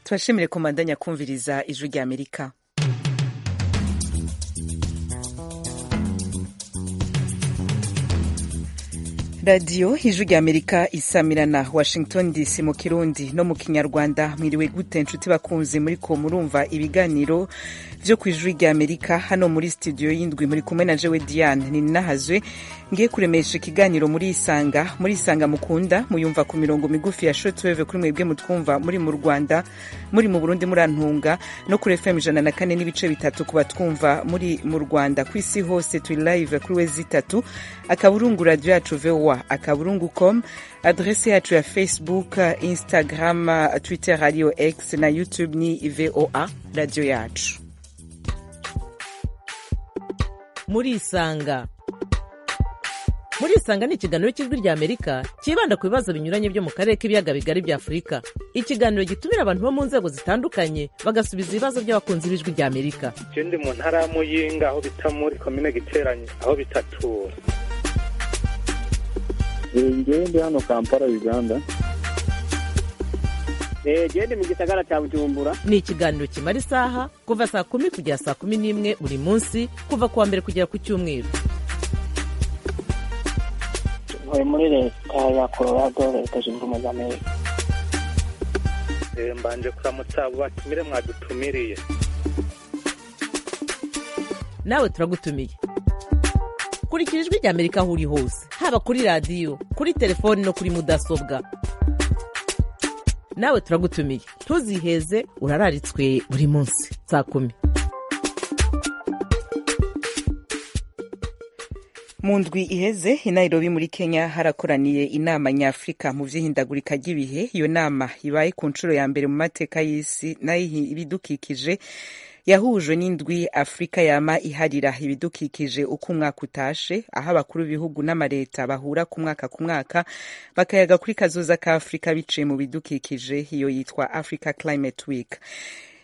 turashimire komanda nyakumviriza ijwi rya amerika radiyo ijwi rya amerika isamirana washington dc mu kirundi no mu kinyarwanda mwiriwe gute nshuti bakunze muri ko murumva ibiganiro byo ku ijwi rya amerika hano muri studio y'indwi muri kumwe na jewe diane ni nahazwe ngiye kuremesha ikiganiro muri isanga muri isanga mukunda muyumva ku mirongo migufi ya shotweve kuri mwebwe mutwumva muri mu rwanda muri mu burundi murantunga no kuri fm ijana na kane n'ibice bitatu ku batwumva muri mu rwanda ku isi hose turi live kuri we zitatu akaburungu radiyo yacu vowa akaburungu com adrese yacu ya facebook instagram twitter radio x na youtube ni voa radio yacu muri isanga muri isanga ni ikiganiro cy'ijwi rya amerika cyibanda ku bibazo binyuranye byo mu karere k'ibiyaga bigari bya afurika ikiganiro gitumira abantu bo mu nzego zitandukanye bagasubiza ibibazo by'abakunzi b'ijwi rya amerika ikindi mu ntara ya muyinga aho bita muri komine giteranye aho bitatura ndi hano kampala uganda gende mu gisagara cya bujumbura ni ikiganiro kimara isaha kuva saa kumi kugera saa kumi n'imwe buri munsi kuva ku wa mbere kugera ku cyumweru tuvuye muri leta ya colorado leta zunze ubumwe za amerika mbanje kuramutsa abo batumire mwadutumiriye nawe turagutumiye kurikira ijwi rya amerika aho uri hose haba kuri radiyo kuri telefoni no kuri mudasobwa nawe turagutumiye ntuziheze urararitswe buri munsi saa kumi mu ndwi iheze i nairobi muri kenya harakoraniye inama nyafurika mu by'ihindagurika ry'ibihe iyo nama ibaye ku nshuro ya mbere mu mateka y'isi n'ay'ibidukikije yahujwe n'indwi afurika yama iharira ibidukikije uko umwaka utashe aho abakuru b'ibihugu n'amaleta bahura ku mwaka ku mwaka bakayaga kuri kazoza ka afurika biciye mu bidukikije iyo yitwa africa climate week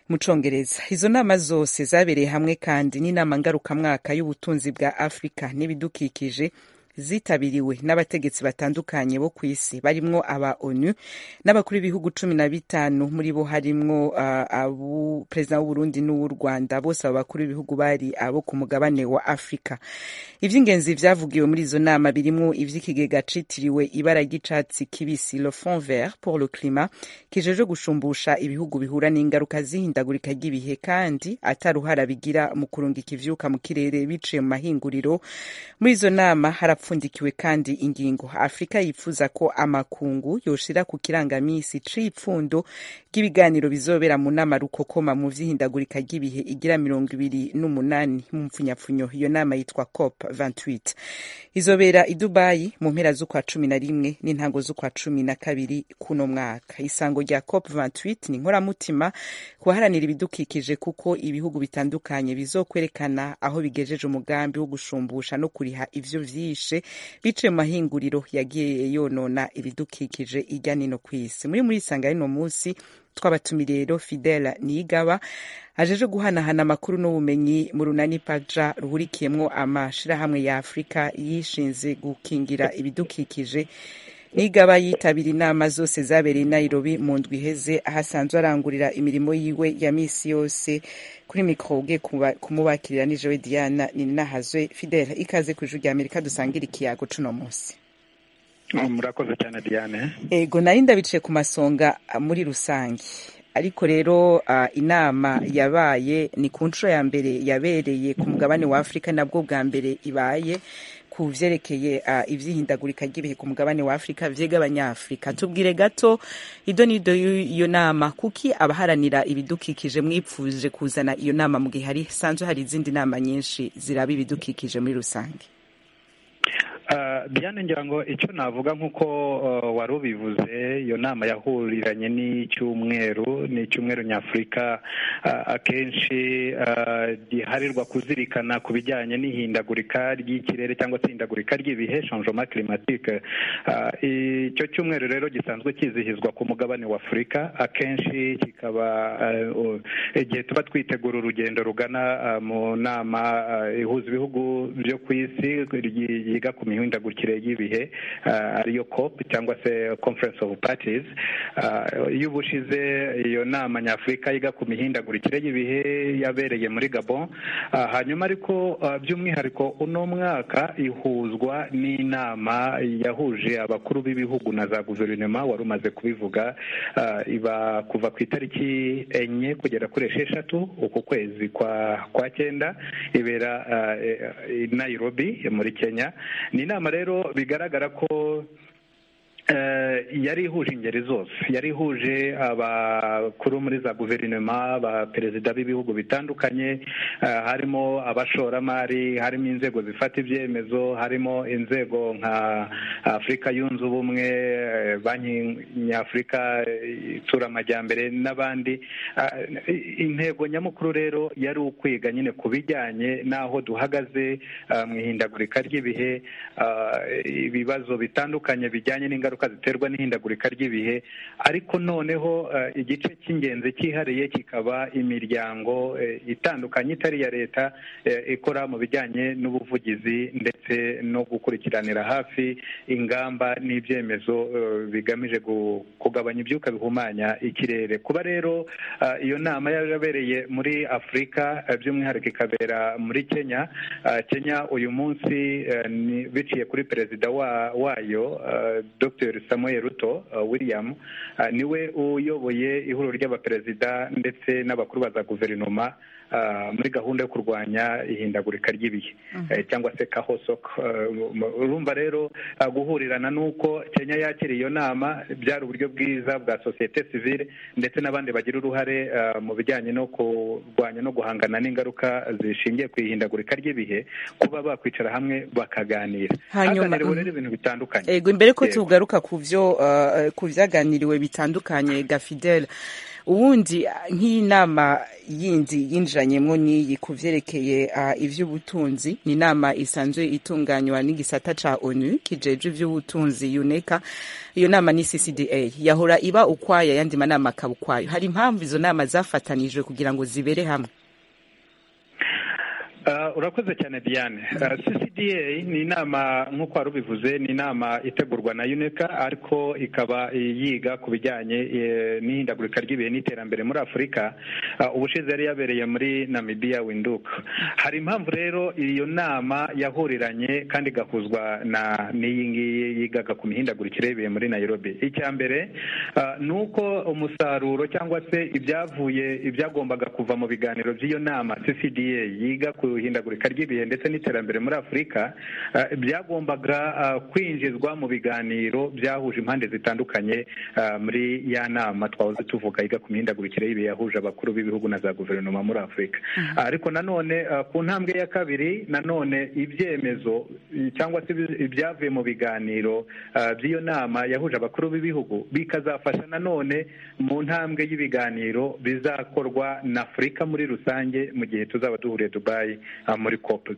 mu congereza izo nama zose zabereye hamwe kandi n'inama ngarukamwaka y'ubutunzi bwa afurika n'ibidukikije zitabiriwe n'abategetsi batandukanye bo ku isi barimwo aba onu n'abakuru b'ibihugu cumi na bitanu muri bo harimwo uh, perezida w'uburundi n'uw'u rwanda bose abo bakuru b'ibihugu bari abo ku mugabane wa afurika ivy'ingenzi vyavugiwe muri izo nama birimwo ivy'ikigega citiriwe ibara ry'icatsi kibisi le fond vert pour le climat kijejwe gushumbusha ibihugu bihura n'ingaruka z'ihindagurika ry'ibihe kandi ataruhara bigira mu kurungika ivyuka mu kirere biciye mu mahinguriro muri izo nama harapfu yapfundikiwe kandi ingingo afurika yifuza ko amakungu yoshira ku kirangamisi c'ipfundo ry'ibiganiro bizobera mu nama rukokoma mu vy'ihindagurika ry'ibihe igira mirongo ibiri n'umunani mu mpfunyapfunyo iyo nama yitwa cop 28 izobera i dubayi mu mpera z'ukwa cumi na rimwe n'intango z'ukwa cumi na kabiri kuno mwaka isango rya cop 28 ni inkoramutima kuharanira ibidukikije kuko ibihugu bitandukanye bizokwerekana aho bigejeje umugambi wo gushumbusha no kuriha ivyo vyishe biciye mu mahinguriro yagiye yonona ibidukikije irya nino ku isi muri muri isanga y'uno munsi twabatumiriye rero fidela niyigaba ajeje guhanahana amakuru n'ubumenyi mu runani paja ruhurikiyemwo amashirahamwe ya afurika yishinze gukingira ibidukikije nigaba yitabira inama zose zabereye i nairobi mu ndwi iheze aho asanzwe arangurira imirimo yiwe ya misi yose kuri mikoro ugiye kumubakirira nijewe diana ninahazwe fidela ikaze ku ijuru rya amerika dusangira ikiyago cuno munsi murakoze cyane diane ego nari ndabiciye ku masonga muri rusange ariko rero inama yabaye ni ku nshuro ya mbere yabereye ku mugabane wa afurika nabwo bwa mbere ibaye ku byerekeye iby'ihindagurika ry'ibihe ku mugabane wa afurika vyega abanyafurika tubwire gato ido n'ido y'iyo nama kuki abaharanira ibidukikije mwipfuje kuzana iyo nama mu gihe hari sanzwe hari izindi nama nyinshi ziraba ibidukikije muri rusange diane ngira ngo icyo navuga nk'uko wari ubivuze iyo nama yahuriranye n'icyumweru ni icyumweru nyafurika akenshi giharirwa kuzirikana ku bijyanye n'ihindagurika ry'ikirere cyangwa se ihindagurika ry'ibihe shanjoma kirimatike icyo cyumweru rero gisanzwe kizihizwa ku mugabane wa afurika akenshi kikaba igihe tuba twitegura urugendo rugana mu nama ihuza ibihugu byo ku isi yiga ku mihinga mihindagurikire y'ibihe ah, ariyo cop cyangwa se conference of parties Ah, iyo ubushize iyo nama nyafurika yiga ku mihindagurikire y'ibihe yabereye muri gabon Ah, hanyuma ariko ah, by'umwihariko uno mwaka ihuzwa n'inama yahuje abakuru b'ibihugu na za guverinoma wari umaze kubivuga ah, iba kuva ku itariki enye kugera kuri esheshatu uku kwezi kwa kwa cyenda ibera ah, eh, i nairobi muri kenya ni inama rero bigaragara ko Eh, yari ihuje ingeri zose yari ihuje abakuru muri za guverinoma abaperezida b'ibihugu bitandukanye eh, harimo abashoramari harimo inzego zifata ibyemezo harimo inzego nka afurika yunze ubumwe eh, banki nyafurika eh, itsura amajyambere n'abandi Ah, intego nyamukuru rero yari ukwiga nyine ku bijyanye n'aho duhagaze ah, mu ihindagurika ry'ibihe ah, ibibazo bitandukanye bijyanye n'ingaruka ziterwa n'ihindagurika ry'ibihe ariko noneho eh, igice cy'ingenzi cyihariye kikaba imiryango eh, itandukanye itari iya leta eh, ikora mu bijyanye n'ubuvugizi ndetse no gukurikiranira hafi ingamba n'ibyemezo eh, bigamije gu- kugabanya ibyuka bihumanya ikirere kuba rero ah, iyo nama yabereye muri afurika eh, by'umwihariko ikabera muri kenya Ah, kenya uyu munsi eh, ni- biciye kuri perezida wa- wayo eh, dr samuel ruto eh, william ah, niwe uyoboye ihuriro ry'abaperezida ndetse n'abakuru ba za guverinoma ah, muri gahunda yo kurwanya ihindagurika ry'ibihe eh, cyangwa se kahosoko Eh, mu- urumva rero ah, guhurirana n'uko kenya yakira iyo nama byari uburyo bwiza bwa sosiyete sivile ndetse n'abandi bagira uruhare eh, mu bijyanye no kurwanya no guhangana n'ingaruka zishingiye ku ihindagurika ry'ibihe kuba bakwicara hamwe bakaganira Hanyuma- haganiriwe rero ibintu bitandukanye Ego imbere ko Yego. tugaruka ku byo uh, ku byaganiriwe bitandukanye Gafidel ubundi uh, nk'inama yindi yinjiranyemo n'iyi ku byerekeye uh, iby'ubutunzi ni inama isanzwe itunganywa n'igisata ca ONU kijejwe iby'ubutunzi UNECA iyo nama ni CCDA yahora iba ukwayo yandi manama akaba ukwayo hari impamvu izo nama zafatanijwe kugira ngo zibere hamwe Ah, urakoze cyane diane Ah, ccda ni inama nk'uko wari ubivuze ni inama itegurwa na uneca ariko ikaba eh, yiga ku bijyanye eh, n'ihindagurika ry'ibihe n'iterambere muri afurika Ah, ubushize yari yabereye muri namibiya winduka hari impamvu rero iyo nama yahuriranye kandi igahuzwa na n'iyi ngiyi yigaga ku mihindagurikire y'ibihe muri nairobi icya mbere ah, ni uko umusaruro cyangwa se ibyavuye ibyagombaga kuva mu biganiro by'iyo nama ccda yiga ku ihindagurika ry'ibihe ndetse n'iterambere muri afurika ah, byagombaga ah, kwinjizwa mu biganiro byahuje impande zitandukanye ah, muri ya nama twahoze tuvuga yiga ku mihindagurikire y'ibihe yahuje abakuru b'ibihugu na za guverinoma muri afurika ariko nanone ah, ku ntambwe ya kabiri nanone ibyemezo i- cyangwa se ibi- ibyavuye mu biganiro ah, by'iyo nama yahuje abakuru b'ibihugu bikazafasha nanone mu ntambwe y'ibiganiro bizakorwa na afurika muri rusange mu gihe tuzaba duhuriye dubayi ah, muri cop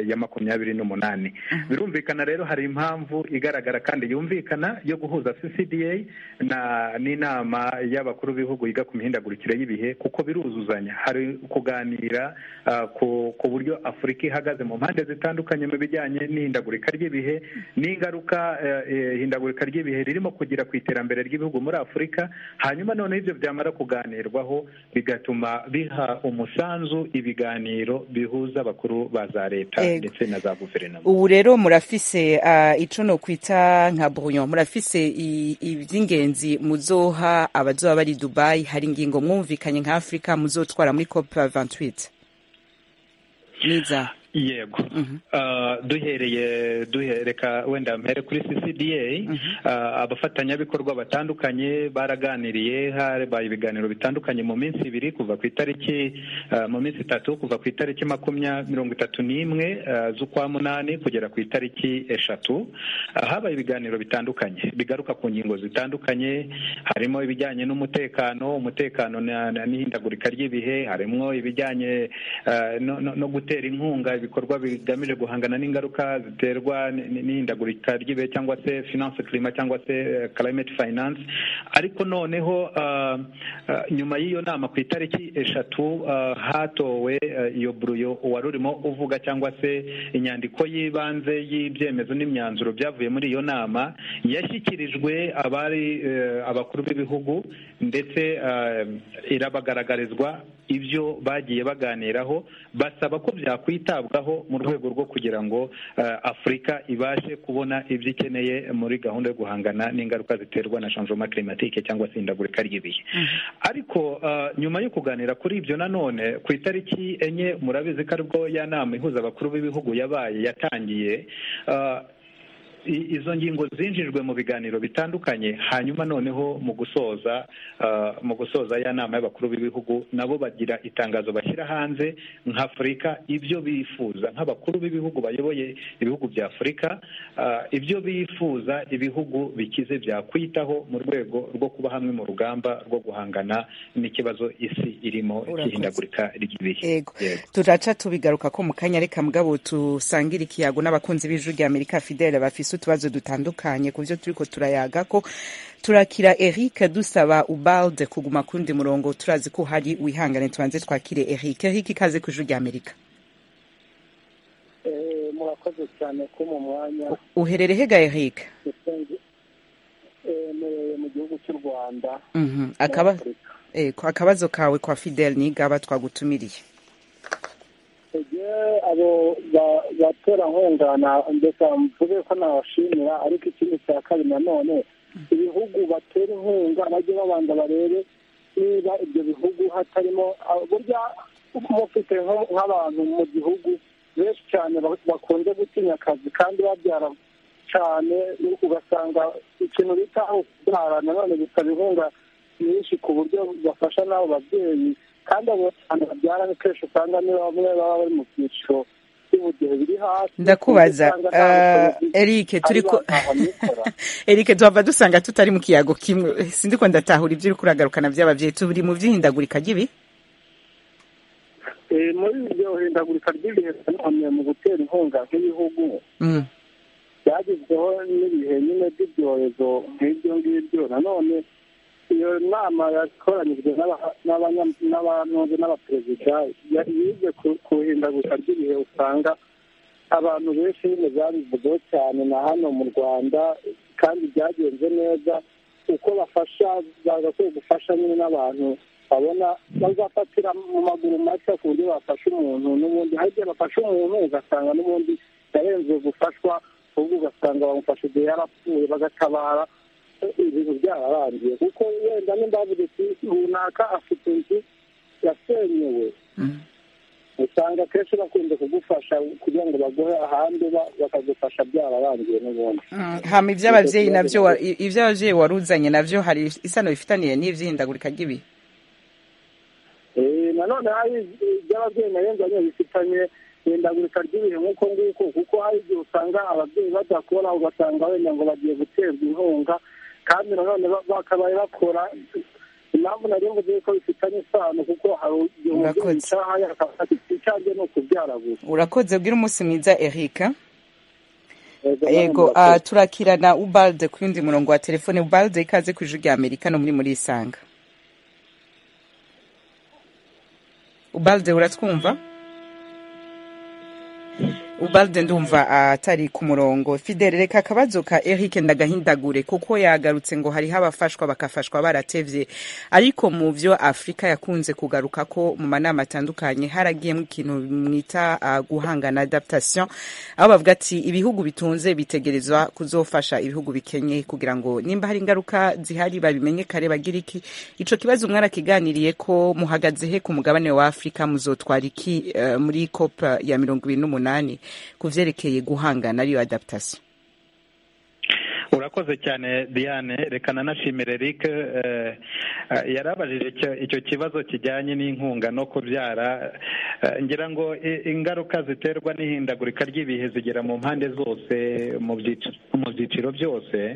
ya makumyabiri n'umunani birumvikana rero hari impamvu igaragara kandi yumvikana yo guhuza ccda na n'inama y'abakuru b'ibihugu yiga ku mihindagurikire y'ibihe kuko biruzuzanya hari kuganira ah, ku ku buryo afurika ihagaze mu mpande zitandukanye mu bijyanye n'ihindagurika ry'ibihe n'ingaruka eh, eh, ihindagurika ry'ibihe ririmo kugira ku iterambere ry'ibihugu muri afurika hanyuma noneho ibyo byamara kuganirwaho bigatuma biha umusanzu ibiganiro bihuza abakuru ba za leta Yego. ndetse na za guverinoma ubu rero murafise uh, ico nokwita nka brouillon murafise i- ivy'ingenzi muzoha abazoba bari dubai hari ingingo mwumvikanye nka afrika muzotwara muri cop 28 niza yego Mhm. Ah, duhereye duhereka wenda mpere kuri ccda Ah, abafatanyabikorwa batandukanye baraganiriye habaye ibiganiro bitandukanye mu minsi ibiri kuva ku itariki ah, mu minsi itatu kuva ku itariki makumya mirongo itatu n'imwe ah, z'ukwa munani kugera ku itariki eshatu Ah, habaye ibiganiro bitandukanye bigaruka ku ngingo zitandukanye harimo ibijyanye n'umutekano umutekano na- na- n'ihindagurika ry'ibihe harimo ibijyanye ah, no- no no gutera inkunga ibikorwa ibikorwa bigamije guhangana n'ingaruka ziterwa n'ihindagurika ry'ibihe cyangwa se finance clima cyangwa se climate finance ariko noneho uh, uh, nyuma y'iyo nama ku itariki eshatu uh, hatowe iyo buruyo wari urimo uvuga cyangwa se inyandiko y'ibanze y'ibyemezo n'imyanzuro byavuye muri iyo nama yashyikirijwe abari abakuru b'ibihugu ndetse irabagaragarizwa ibyo bagiye baganiraho basaba ko byakwitabwaho mu rwego rwo kugira ngo afurika ibashe kubona ibyo ikeneye muri gahunda yo guhangana n'ingaruka ziterwa na shanjoma kirimatike cyangwa se ihindagurika ry'ibihe ariko nyuma yo kuganira kuri ibyo nanone ku itariki enye murabizi ko aribwo ya nama ihuza abakuru b'ibihugu yabaye yatangiye izo ngingo zinjijwe mu biganiro bitandukanye hanyuma noneho mu gusoza mu gusoza ya nama y'abakuru b'ibihugu nabo bagira itangazo bashyira hanze nk'afurika ibyo bifuza nk'abakuru b'ibihugu bayoboye ibihugu bya afurika ibyo bifuza ibihugu bikize byakwitaho mu rwego rwo kuba hamwe mu rugamba rwo guhangana n'ikibazo isi irimo cy'ihindagurika ry'ibihe turaca tubigaruka ko mu kanya reka mugabo dusangire ikiyago n'abakunzi b'ijwi rya amerika fidele bafise dufise utubazo dutandukanye ku byo turiko turayagako turakira eric dusaba ubalde kuguma kundi murongo turazi ko hari wihangane tubanze twakire eric eric ikaze ku ijwi rya amerika murakoze cyane ko mu mwanya uherere hega eric mereye mu gihugu cy'u rwanda Mhm. Akaba- eh, ko- akabazo kawe kwa fidel nigaba twagutumiriye ege abo ba- baterankunga na- ndeka mvuge ko nabashimira ariko ikindi cya kabiri nanone ibihugu batera inkunga bajye babanza barebe niba ibyo bihugu hatarimo ah, burya mufite nko- nk'abantu mu gihugu benshi cyane ba- bakunze gutinya akazi kandi babyara cyane ugasanga ikintu bita aho kubyara nanone bisaba inkunga nyinshi ku buryo bafasha n'abo babyeyi kandi abo bantu babyara ni kenshi usanga ni bamwe baba bari mu byiciro by'ubudehe biri hasi ndakubaza Usanga nta ah, bushobozi eric turiko ari bahamikora. eric tuhava dusanga tutari mu kiyago kimwe sindiko ndatahura ibyo uriko uragarukana by'abavyeyi turi mu vy'ihindagurika ry'ibi Eh, muri iryo hindagurika ry'ibihe nanone mu gutera inkunga nk'ibihugu Mm. byagezweho n'ibihe nyine by'ibyorezo nk'ibyo ngibyo nanone iyo nama yakoranyijwe n'aba- n'abanya- n'abanoze n'abaperezida ya- yize ku- ku hindagurika ry'ibihe usanga abantu benshi nyine babivuzeho cyane na hano mu rwanda kandi byagenze neza uko bafasha bagakwiye gufasha nyine n'abantu babona bazafatira mu maguru mashya ku buryo bafasha umuntu n'ubundi hari igihe bafasha umuntu ugasanga n'ubundi yarenze gufashwa ahubwo ugasanga bamufashe igihe yarapfuye bagatabara ibintu byararangiye kuko wenda nimba havuga ati runaka afite inzu yasenyewe Mm. usanga akenshi bakunze kugufasha kugira ngo baguhe ahandi ba- bakagufasha byararangiye n'ubundi Mm, hama ivy'abavyeyi navyo wa- i- ivy'abavyeyi waruzanye navyo hari isano bifitaniye n'ivy'ihindagurika ry'ibihe Eh, nanone hari iby'ababyeyi ntarenganya bifitanye ihindagurika ry'ibihe nk'uko nguko kuko hari igihe usanga ababyeyi bajya kubona ugasanga wenda ngo bagiye guterwa inkunga kandi nanone ba- bakabaye bakora impamvu nari mvuze ko bifitanye isano kuko hari igihe umubyeyi Murakoze. yicara hariya akavuga ati icyanjye ni ukubyara gusa urakoze bwira umunsi mwiza eric Yego, yego murakoze. ah, turakirana ubalde ku yundi murongo wa telefone ubalde ikaze ku ijwi rya amerika no muri muri isanga ubalde uratwumva ubalde ndumva atari ku murongo fidele reka akabazo ka eric ndagahindagure kuko yagarutse ngo hariho abafashwa bakafashwa baratevye ariko mu vyo afurika yakunze kugaruka ko mu manama atandukanye haragiyemo ikintu mwita ah, guhangana adaptation aho bavuga ati ibihugu bitunze bitegerezwa kuzofasha ibihugu bikenye kugira ngo nimba hari ingaruka zihari babimenye kare bagira iki ico kibazo mwarakiganiriye ko muhagaze he ku mugabane wa afurika muzotwara iki eh, muri cop ya mirongo ibiri n'umunani ku vyerekeye guhangana ariyo adaptation urakoze cyane diane reka nanashimire eric eh, eh, yarabajije icyo- icyo kibazo kijyanye n'inkunga no kubyara eh, ngira ngo i- ingaruka ziterwa n'ihindagurika ry'ibihe zigera mu mpande zose mu byiciro mu byiciro byose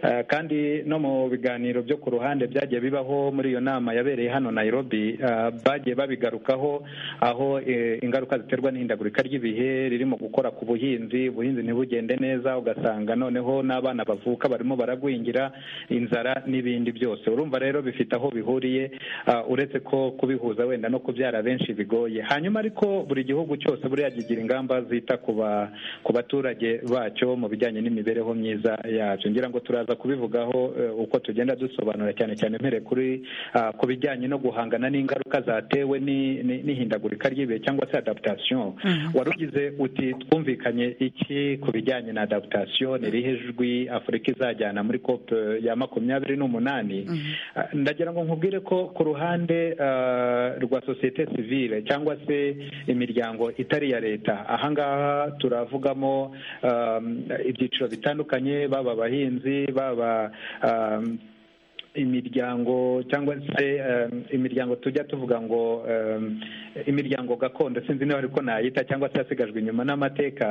Uh, kandi no mu biganiro byo ku ruhande byagiye bibaho muri iyo nama yabereye hano Nairobi uh, bagiye babigarukaho aho eh, ingaruka ziterwa n'ihindagurika ry'ibihe riri mu gukora ku buhinzi ubuhinzi ntibugende neza ugasanga noneho n'abana bavuka barimo baragwingira inzara n'ibindi byose urumva rero bifite aho bihuriye uh, uretse ko kubihuza wenda no kubyara benshi bigoye hanyuma ariko buri gihugu cyose buriya kigira ingamba zita ku ba ku baturage bacyo mu bijyanye n'imibereho myiza yacyo ngira ngo turaza kubivugaho uh, uko tugenda dusobanura cyane cyane mpere kuri uh, ku bijyanye no guhangana n'ingaruka zatewe ni- ni- n'ihindagurika ry'ibihe cyangwa se adaptation wari ugize uti twumvikanye iki ku bijyanye na adaptation irihe jwi afurika izajyana muri cop eh, ya makumyabiri n'umunani Ah, ndagira ngo nkubwire ko ku ruhande ah, rwa sosiyete sivile cyangwa se imiryango itari iya leta ahangaha turavugamo um, ibyiciro bitandukanye baba abahinzi baba um, imiryango cyangwa se um, imiryango tujya tuvuga ngo um, imiryango gakondo sinzi niba ariko nayita cyangwa se yasigajwe inyuma n'amateka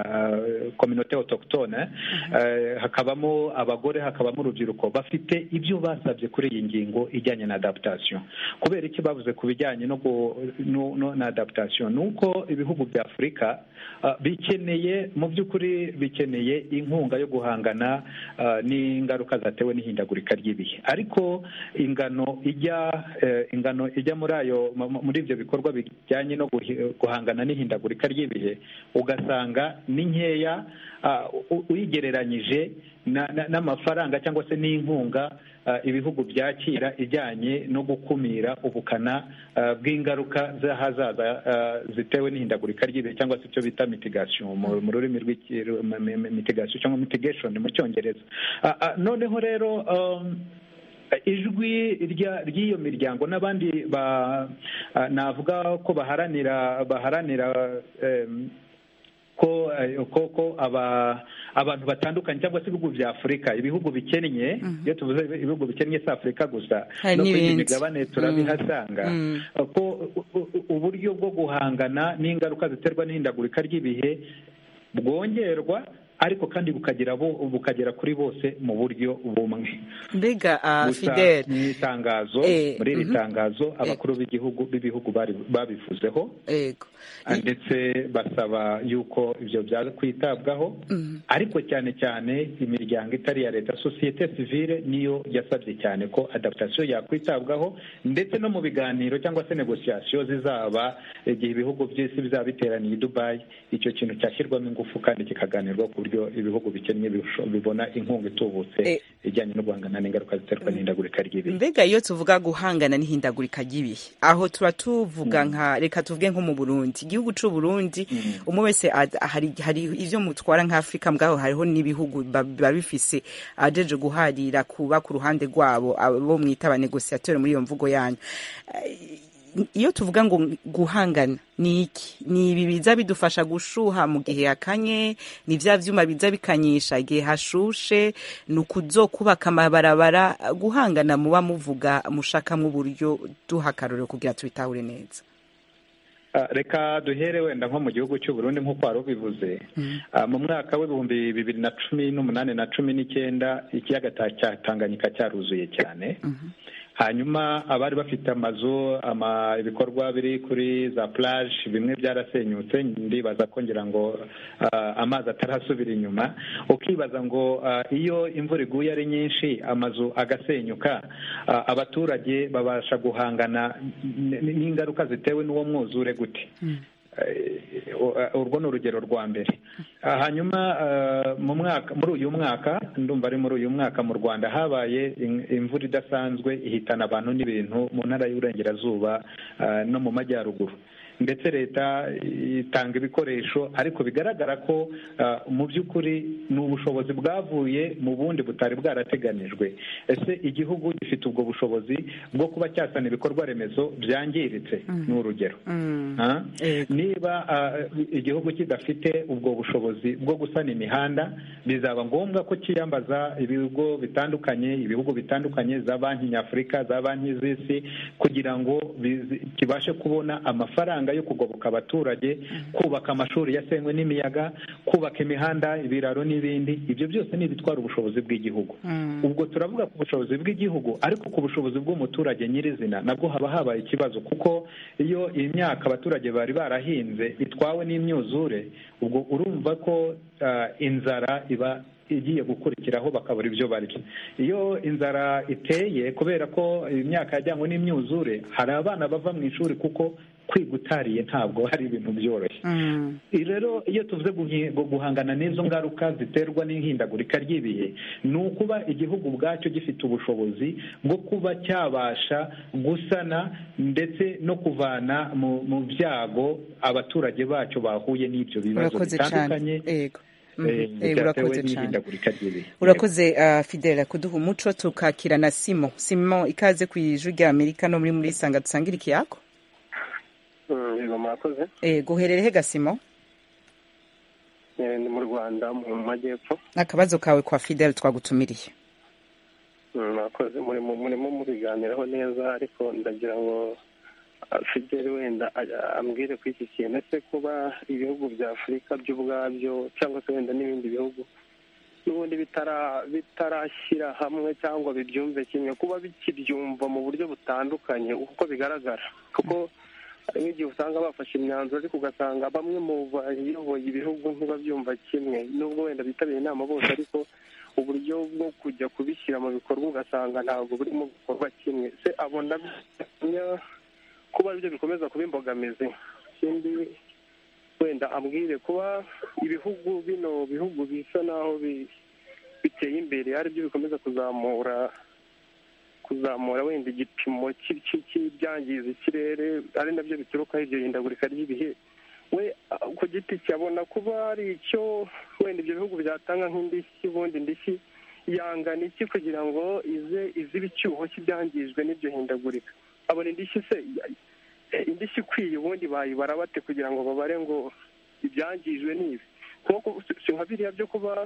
kominote uh, autochtone uh, hakabamo abagore hakabamo urubyiruko bafite ibyo basabye kuri iyi ngingo ijyanye na adaptation kubera iki bavuze ku bijyanye no, gu- no, no na adaptation ni uko ibihugu bya afurika uh, bikeneye mu by'ukuri bikeneye inkunga yo guhangana uh, n'ingaruka zatewe n'ihindagurika ry'ibihe ariko ingano ijya eh, ingano ijya muri ayo mu- mu- muri ibyo bikorwa bijyanye no guhi- guhangana n'ihindagurika ry'ibihe ugasanga ni nkeya ah, u- uyigereranyije na- na- n'amafaranga cyangwa se n'inkunga ah, ibihugu byakira ijyanye no gukumira ubukana ah, bw'ingaruka z'ahazaza ah, zitewe n'ihindagurika ry'ibihe cyangwa se icyo bita mitigation mu mu rurimi rw'iki- mu- mu- mu- mitigation cyangwa mitigation mu cyongereza Ah, ah, noneho rero um, ijwi rya- ry'iyo miryango n'abandi ba- ah, navuga ko baharanira baharanira em, ko eh, ko ko aba abantu batandukanye cyangwa se ibihugu bya Afurika ibihugu bikennye iyo tuvuze ibihugu bikennye si Afurika gusa Hari no kuri iyi n'ibindi. migabane turabihasanga Mm. ko u- u- uburyo bwo guhangana n'ingaruka ziterwa n'ihindagurika ry'ibihe bwongerwa ariko kandi bukagira bo- bukagera kuri bose mu buryo bumwe mbega ah, gusa fidele mu itangazo Eh, muri iri mhm. tangazo abakuru b'igihugu b'ibihugu bari- babivuzeho yego ndetse basaba yuko ibyo byaza kwitabwaho ariko cyane cyane imiryango itari iya leta sosiyete sivile niyo yasabye cyane ko adaptation yakwitabwaho ndetse no mu biganiro cyangwa se negosiyasiyo zizaba igihe ibihugu by'isi bizaba biteraniye i dubayi icyo kintu cyashyirwamo ingufu kandi kikaganirwa ku buryo ibihugu bikennye bisho- bibona inkunga itubutse Eh. ijyanye no guhangana n'ingaruka ziterwa n'indagurika ry'ibihe mbega iyo tuvuga guhangana n'ihindagurika ry'ibihe aho tuba tuvuga nka reka tuvuge nko mu burundi igihugu cy'u burundi umwe wese ad- hari hari ibyo mutwara nk'afurika mwaho hariho n'ibihugu ba- biba bifise ajeje guharira kuba ku ruhande rwabo abo mwita abanegosiyatori muri iyo mvugo yanyu iyo tuvuga ngo guhangana ni iki ni ibi biza bidufasha gushuha mu gihe yakanye ni bya byuma biza bikanyisha igihe hashushe ni ukuzokubaka amabarabara guhangana muba muvuga mushakamo uburyo duha akarorero kugira tubitahure neza Ah, reka duhere wenda nko mu gihugu cy'u Burundi nk'uko wari ubivuze Ah, mu mwaka w'ibihumbi bibiri na cumi n'umunani na cumi n'icyenda ikiyaga ta- cya Tanganyika cyaruzuye cyane hanyuma abari bafite amazu ama ibikorwa biri kuri za plage bimwe byarasenyutse ndibaza ko ngira ngo ah, amazi atarasubira inyuma ukibaza ngo ah, iyo imvura iguye ari nyinshi amazu agasenyuka ah, abaturage babasha guhangana n- n- n'ingaruka zitewe n'uwo mwuzure gute Eh, uh, urwo ni urugero rwa mbere Ah, hanyuma ah, mu mwaka muri uyu mwaka ndumva ari muri uyu mwaka mu rwanda habaye in- imvura idasanzwe ihitana abantu n'ibintu mu ntara y'uburengerazuba ah, no mu majyaruguru ndetse leta itanga ibikoresho ariko bigaragara ko ah, mu by'ukuri ni ubushobozi bwavuye mu bundi butari bwarateganijwe ese igihugu gifite ubwo bushobozi bwo kuba cyasana ibikorwa remezo byangiritse ni urugero Ah? Yego. niba ah, igihugu kidafite ubwo bushobozi bwo gusana imihanda bizaba ngombwa ko kiyambaza ibigo bitandukanye ibihugu bitandukanye za banki nyafurika za banki z'isi kugira ngo bizi- kibashe kubona amafaranga imishinga yo kugoboka abaturage kubaka amashuri yasenywe n'imiyaga kubaka imihanda ibiraro n'ibindi ibyo byose ni ibitwara ubushobozi bw'igihugu ubwo turavuga ku bushobozi bw'igihugu ariko ku bushobozi bw'umuturage nyirizina nabwo haba habaye ikibazo kuko iyo imyaka abaturage bari barahinze itwawe n'imyuzure ubwo urumva ko ah, inzara iba igiye gukurikiraho bakabura ibyo barya iyo inzara iteye kubera ko imyaka yajyanywe n'imyuzure hari abana bava mu ishuri kuko kwiga utariye ntabwo hari ibintu byoroshye rero iyo tuvuze guhi- gu- guhangana n'izo ngaruka ziterwa n'ihindagurika ry'ibihe ni ukuba igihugu ubwacyo gifite ubushobozi bwo kuba cyabasha gusana ndetse no kuvana mu mu byago abaturage bacyo bahuye n'ibyo bibazo Urakoze cyane. bitandukanye Yego. Mhm. eh, Eh, byatewe urakoze cyane. n'ihindagurika ry'ibihe urakoze uh, fidela kuduha umuco tukakira na simo simo ikaze ku ijwi rya amerika no muri muri sanga dusangire ikiyako yego mwakoze eh, guherere he gasimo Eh, ni mu rwanda mu majyepfo akabazo kawe kwa fidela twagutumiriye Mm, mwakoze murimo murimo mubiganiraho neza ariko ndagira ngo ah, fideli wenda ah, ambwire kuri iki kintu ese kuba ibihugu bya afurika by'ubwabyo cyangwa se wenda n'ibindi bihugu n'ubundi bitara- bitarashyira hamwe cyangwa bibyumve kimwe kuba bikibyumva mu buryo butandukanye uko bigaragara kuko hari n'igihe usanga bafashe imyanzuro ariko ugasanga bamwe mu bayoboye ibihugu ntibabyumva kimwe nubwo wenda bitabiriye inama bose ariko uburyo bwo kujya kubishyira mu bikorwa ugasanga ntabwo burimo gukorwa kimwe se abona bimwe kuba aribyo bikomeza kuba imbogamizi ikindi wenda ambwire kuba ibihugu bino bihugu bisa naho bi- biteye imbere aribyo bikomeza kuzamura kuzamura wenda igipimo cy'i- cy'i- cy'ibyangiza ikirere ari nabyo biturukaho iryo hindagurika ry'ibihe we ah, ku giti cye abona kuba hari icyo wenda ibyo bihugu byatanga nk'indishyi ubundi indishyi yangana iki kugira ngo ize izibe icyuho cy'ibyangijwe n'iryo hindagurika abona indishyi se eh, indishyi ikwiye ubundi bayibara bate kugira ngo babare ngo ibyangijwe ni ibi Nko ku- si- si nka biriya byo kuba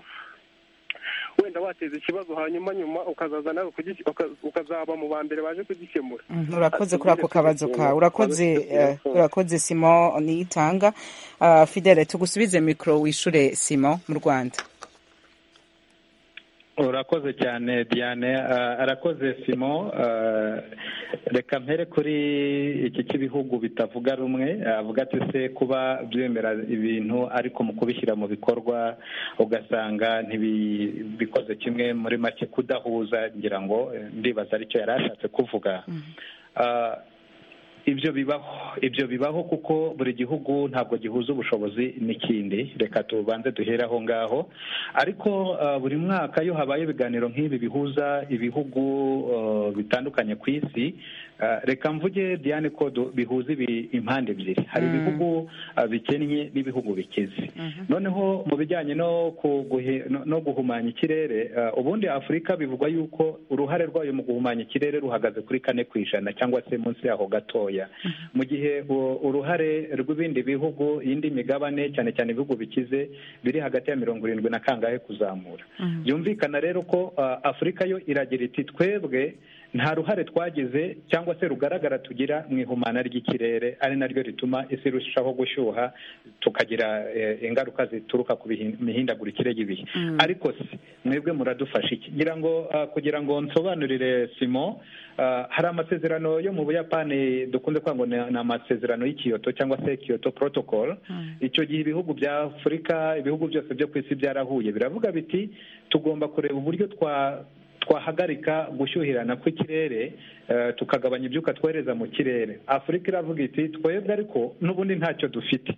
wenda wateza ikibazo hanyuma nyuma ukazaza nawe kugi- uka- ukazaba mu ba mbere baje kugikemura Mhm, urakoze Ati, kuri ako ndetse kabazo kawe ikintu- urakoze eh, Urakoze. urakoze simo niyitanga uh, fidele tugusubize mikoro wishure simo mu rwanda urakoze cyane diane Ah, arakoze simo Ah, reka mpere kuri iki cy'ibihugu bitavuga rumwe avuga ati se kuba byemera ibintu ariko mu kubishyira mu bikorwa ugasanga ntibikoze kimwe muri make kudahuza ngira ngo eh, ndibaza aricyo yari ashatse kuvuga Ah, ibyo bibaho ibyo bibaho kuko buri gihugu ntabwo gihuza ubushobozi n'ikindi reka tubanze duhere aho ngaho ariko ah, buri mwaka iyo habaye ibiganiro nk'ibi bihuza ibihugu ah, bitandukanye ku isi ah, reka mvuge diane ko du- bihuza ibi- impande ebyiri hari ibihugu ah, bikennye n'ibihugu bikize noneho mu bijyanye no kuguhe- no- no guhumanya ikirere ah, ubundi afurika bivugwa yuko uruhare rwayo mu guhumanya ikirere ruhagaze kuri kane ku ijana cyangwa se munsi yaho gatoya mu gihe u- uruhare rw'ibindi bihugu iyindi migabane cyane cyane ibihugu bikize biri hagati ya mirongo irindwi na kangahe kuzamura byumvikana rero ko ah, afurika yo iragira iti twebwe nta ruhare twagize cyangwa se rugaragara tugira mu ihumana ry'ikirere ari naryo rituma isi irushaho gushyuha tukagira eh, ingaruka zituruka ku bihi- mihindagurikire y'ibihe ariko se mwebwe muradufasha iki ngira ngo ah, kugira ngo nsobanurire simo ah, hari amasezerano yo mu buyapani dukunze kwanga ngo ni- ni amasezerano y'ikiyoto cyangwa se kiyoto protocol icyo gihe ibihugu bya afurika ibihugu byose byo ku isi byarahuye biravuga biti tugomba kureba uburyo twa twahagarika gushyuhirana kw'ikirere eh, tukagabanya ibyuka twohereza mu kirere afurika iravuga iti twebwe ariko n'ubundi ntacyo dufite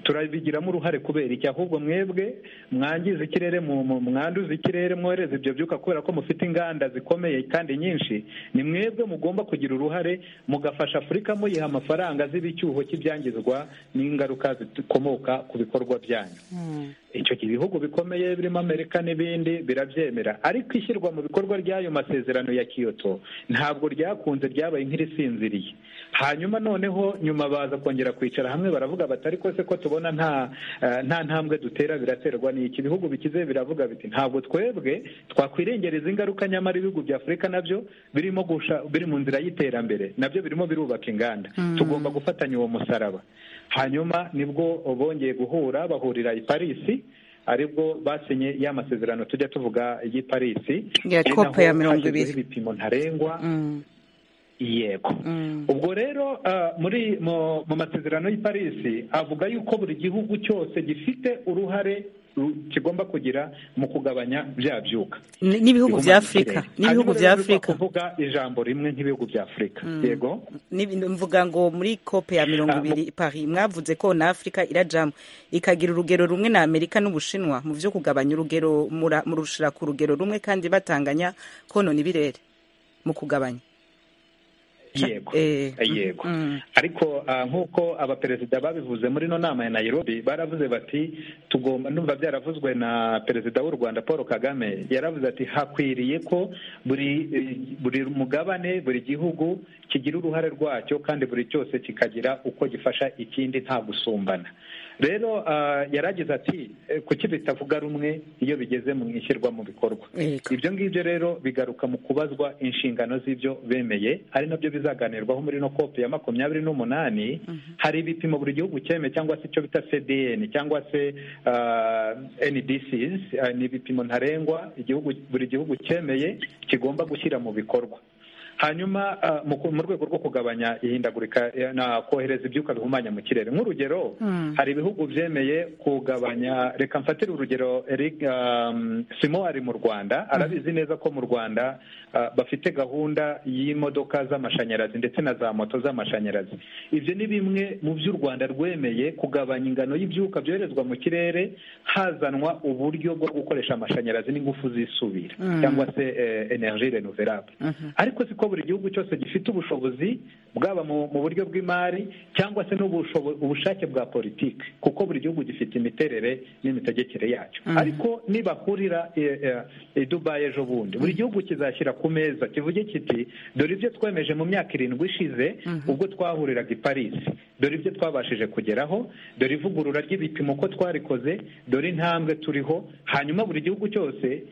turabigiramo uruhare kubera iki ahubwo mwebwe mwangiza ikirere mu- mu- mwanduza ikirere mwohereza ibyo byuka kubera ko mufite inganda zikomeye kandi nyinshi ni mwebwe mugomba kugira uruhare mugafasha afurika muyiha amafaranga azira icyuho cy'ibyangizwa n'ingaruka zikomoka ku bikorwa byanyu icyo gihe ibihugu bikomeye birimo amerika n'ibindi birabyemera ariko ishyirwa mu bikorwa ry'ayo masezerano ya kiyoto ntabwo ryakunze ryabaye nk'irisinziriye hanyuma noneho nyuma baza kongera kwicara hamwe baravuga batari se ko tubona nta eh, nta ntambwe dutera biraterwa n'iki ibihugu bikize biravuga biti ntabwo twebwe twakwirengereza ingaruka nyamara ibihugu bya afurika nabyo birimo gusha biri mu nzira y'iterambere nabyo birimo birubaka inganda tugomba gufatanya uwo musaraba hanyuma nibwo bongeye guhura bahurira i parisi aribwo basinye ya masezerano tujya tuvuga y'i parisi ya kopa ya mirongo ibiri ibipimo ntarengwa Mm, yego mm, ubwo rero ah, muri mu mu masezerano y'i parisi avuga yuko buri gihugu cyose gifite uruhare ru- kigomba kugira mu kugabanya bya byuka n- n'ibihugu bya afurika Hanyuma n'ibihugu rero bya bivuga afurika kuvuga ijambo rimwe nk'ibihugu bya afurika yego N'ibi- mvuga ngo muri kope ya mirongo Ah, mu- ibiri paris mwavuze ko na afurika irajamo ikagira urugero rumwe na amerika n'ubushinwa mu byo kugabanya urugero mura- murushira ku rugero rumwe kandi batanganya konona ibirere mu kugabanya yego Eh, yego mm. ariko ah, nk'uko abaperezida babivuze muri ino nama ya nairobi baravuze bati tugomba numva byaravuzwe na perezida w'u rwanda paul kagame yaravuze ati hakwiriye ko buri eh, buri mugabane buri gihugu kigira uruhare rwacyo kandi buri cyose kikagira uko gifasha ikindi nta gusumbana rero ah, yaragize ati eh, kuki bitavuga rumwe iyo bigeze mu ishyirwa mu bikorwa Yego. ibyo ngibyo rero bigaruka mu kubazwa inshingano z'ibyo bemeye ari nabyo bizaganirwaho muri ino kopi ya makumyabiri n'umunani hari ibipimo buri gihugu cyemeye cyangwa se icyo bita cdn cyangwa se ah, ndcs ah, ni ibipimo ntarengwa igihugu buri gihugu cyemeye kigomba gushyira mu bikorwa hanyuma ah, mu ku- mu rwego rwo kugabanya ihindagurika eh, na kohereza ibyuka bihumanya mu kirere nk'urugero Mm. hari ibihugu byemeye kugabanya reka mfatire urugero Eric, um, simo ari mu rwanda arabizi neza ko mu rwanda uh, bafite gahunda y'imodoka z'amashanyarazi ndetse na za moto z'amashanyarazi ibyo ni bimwe mu by'u rwanda rwemeye kugabanya ingano y'ibyuka byoherezwa mu kirere hazanwa uburyo bwo gukoresha amashanyarazi n'ingufu zisubira Mm. cyangwa se eh, energie renouvelable Mhm. ariko siko buri gihugu cyose gifite ubushobozi bwaba mu mu buryo bw'imari cyangwa se n'ubushobo- ubushake bwa politiki kuko buri gihugu gifite imiterere n'imitegekere yacyo Mhm. ariko nibahurira e, e, e, dubayi ejo bundi buri gihugu kizashyira ku meza kivuge kiti dore ibyo twemeje mu myaka irindwi ishize ubwo twahuriraga i parisi dore ibyo twabashije kugeraho dore ivugurura ry'ibipimo uko twarikoze dore intambwe turiho hanyuma buri gihugu cyose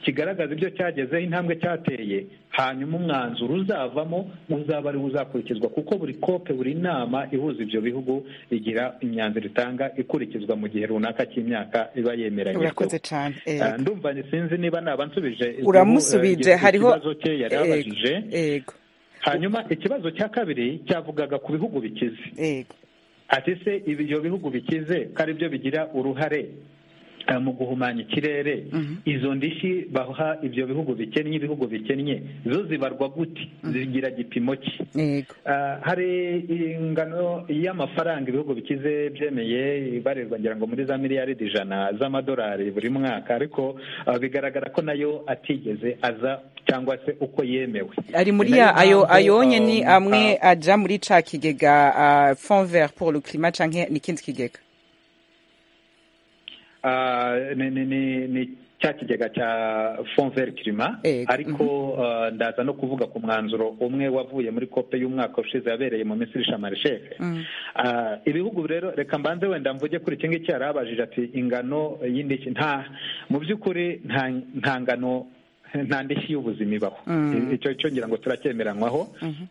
kigaragaza ibyo cyagezeho intambwe cyateye hanyuma umwanzuro uzavamo uzaba ari wo uzakurikizwa kuko buri kope buri nama ihuza ibyo bihugu igira imyanzuro itanga ikurikizwa mu gihe runaka cy'imyaka iba yemeranyijweho urakoze cyane Ah, yego ndumva ni sinzi niba nabansubije uramusubije hariho ikibazo cye yari abajije Yego, yego hanyuma ikibazo cya kabiri cyavugaga ku bihugu bikize yego ati se ibi- ibyo bihugu bikize ko ari byo bigira uruhare eh, mu guhumanya ikirere izo ndishyi baha ibyo bihugu bikennye ibihugu bikennye zo zibarwa gute zigira gipimo ki yego Ah, hari ingano y'amafaranga ibihugu bikize byemeye ibarirwa ngira ngo muri za miliyaridi ijana z'amadolari buri mwaka ariko ah, bigaragara ko nayo atigeze aza cyangwa se uko yemewe ari muri Ni nayo ya ayo mpamvu, ayonye ni ah, amwe aja muri ca kigega ah, fond vert pour le climat canke n'ikindi kigega ah, ni- ni- ni- ni cya kigega cya fond vert climat Ego, ariko ah, ndaza no kuvuga ku mwanzuro umwe wavuye muri kope y'umwaka ushize yabereye mu misiri shamarishehe Mm. Ah, ibihugu rero reka mbanze wenda mvuge kuri iki ngiki yarabajije ati ingano y'indishyi nta mu by'ukuri nta nta ngano nta ndishyi y'ubuzima ibaho Mm. icyo cyo ngira ngo turacyemeranywaho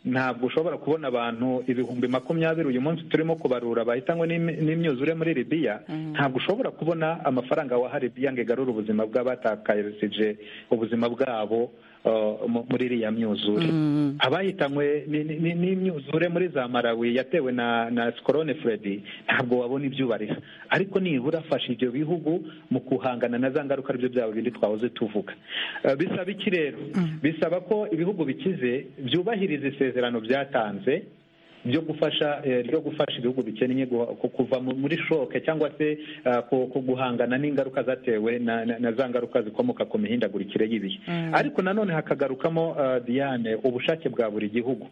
ntabwo ushobora kubona abantu ibihumbi makumyabiri uyu munsi turimo kubarura bahita ngo n'im- n'imyuzure muri libiya ntabwo ushobora kubona amafaranga waha libiya ngo igarure ubuzima bw'abatakarishije ubuzima bwabo ah, mu- muri iriya myuzure abayitanywe ni- ni- ni- n'imyuzure muri za malawi yatewe na na sikorone furedi ntabwo wabona ibyo ubariha ariko nibura afasha ibyo bihugu mu guhangana na za ngaruka aribyo byabo bindi twahoze tuvuga Eh, bisaba iki rero bisaba ko ibihugu bikize byubahiriza isezerano byatanze ryo gufasha eh, ryo gufasha ibihugu bikennye guha- ku- kuva mu- muri shoke cyangwa se ah, ku ku guhangana n'ingaruka zatewe na na- na za ngaruka zikomoka ku mihindagurikire y'ibihe ariko nanone hakagarukamo ah, diane ubushake bwa buri gihugu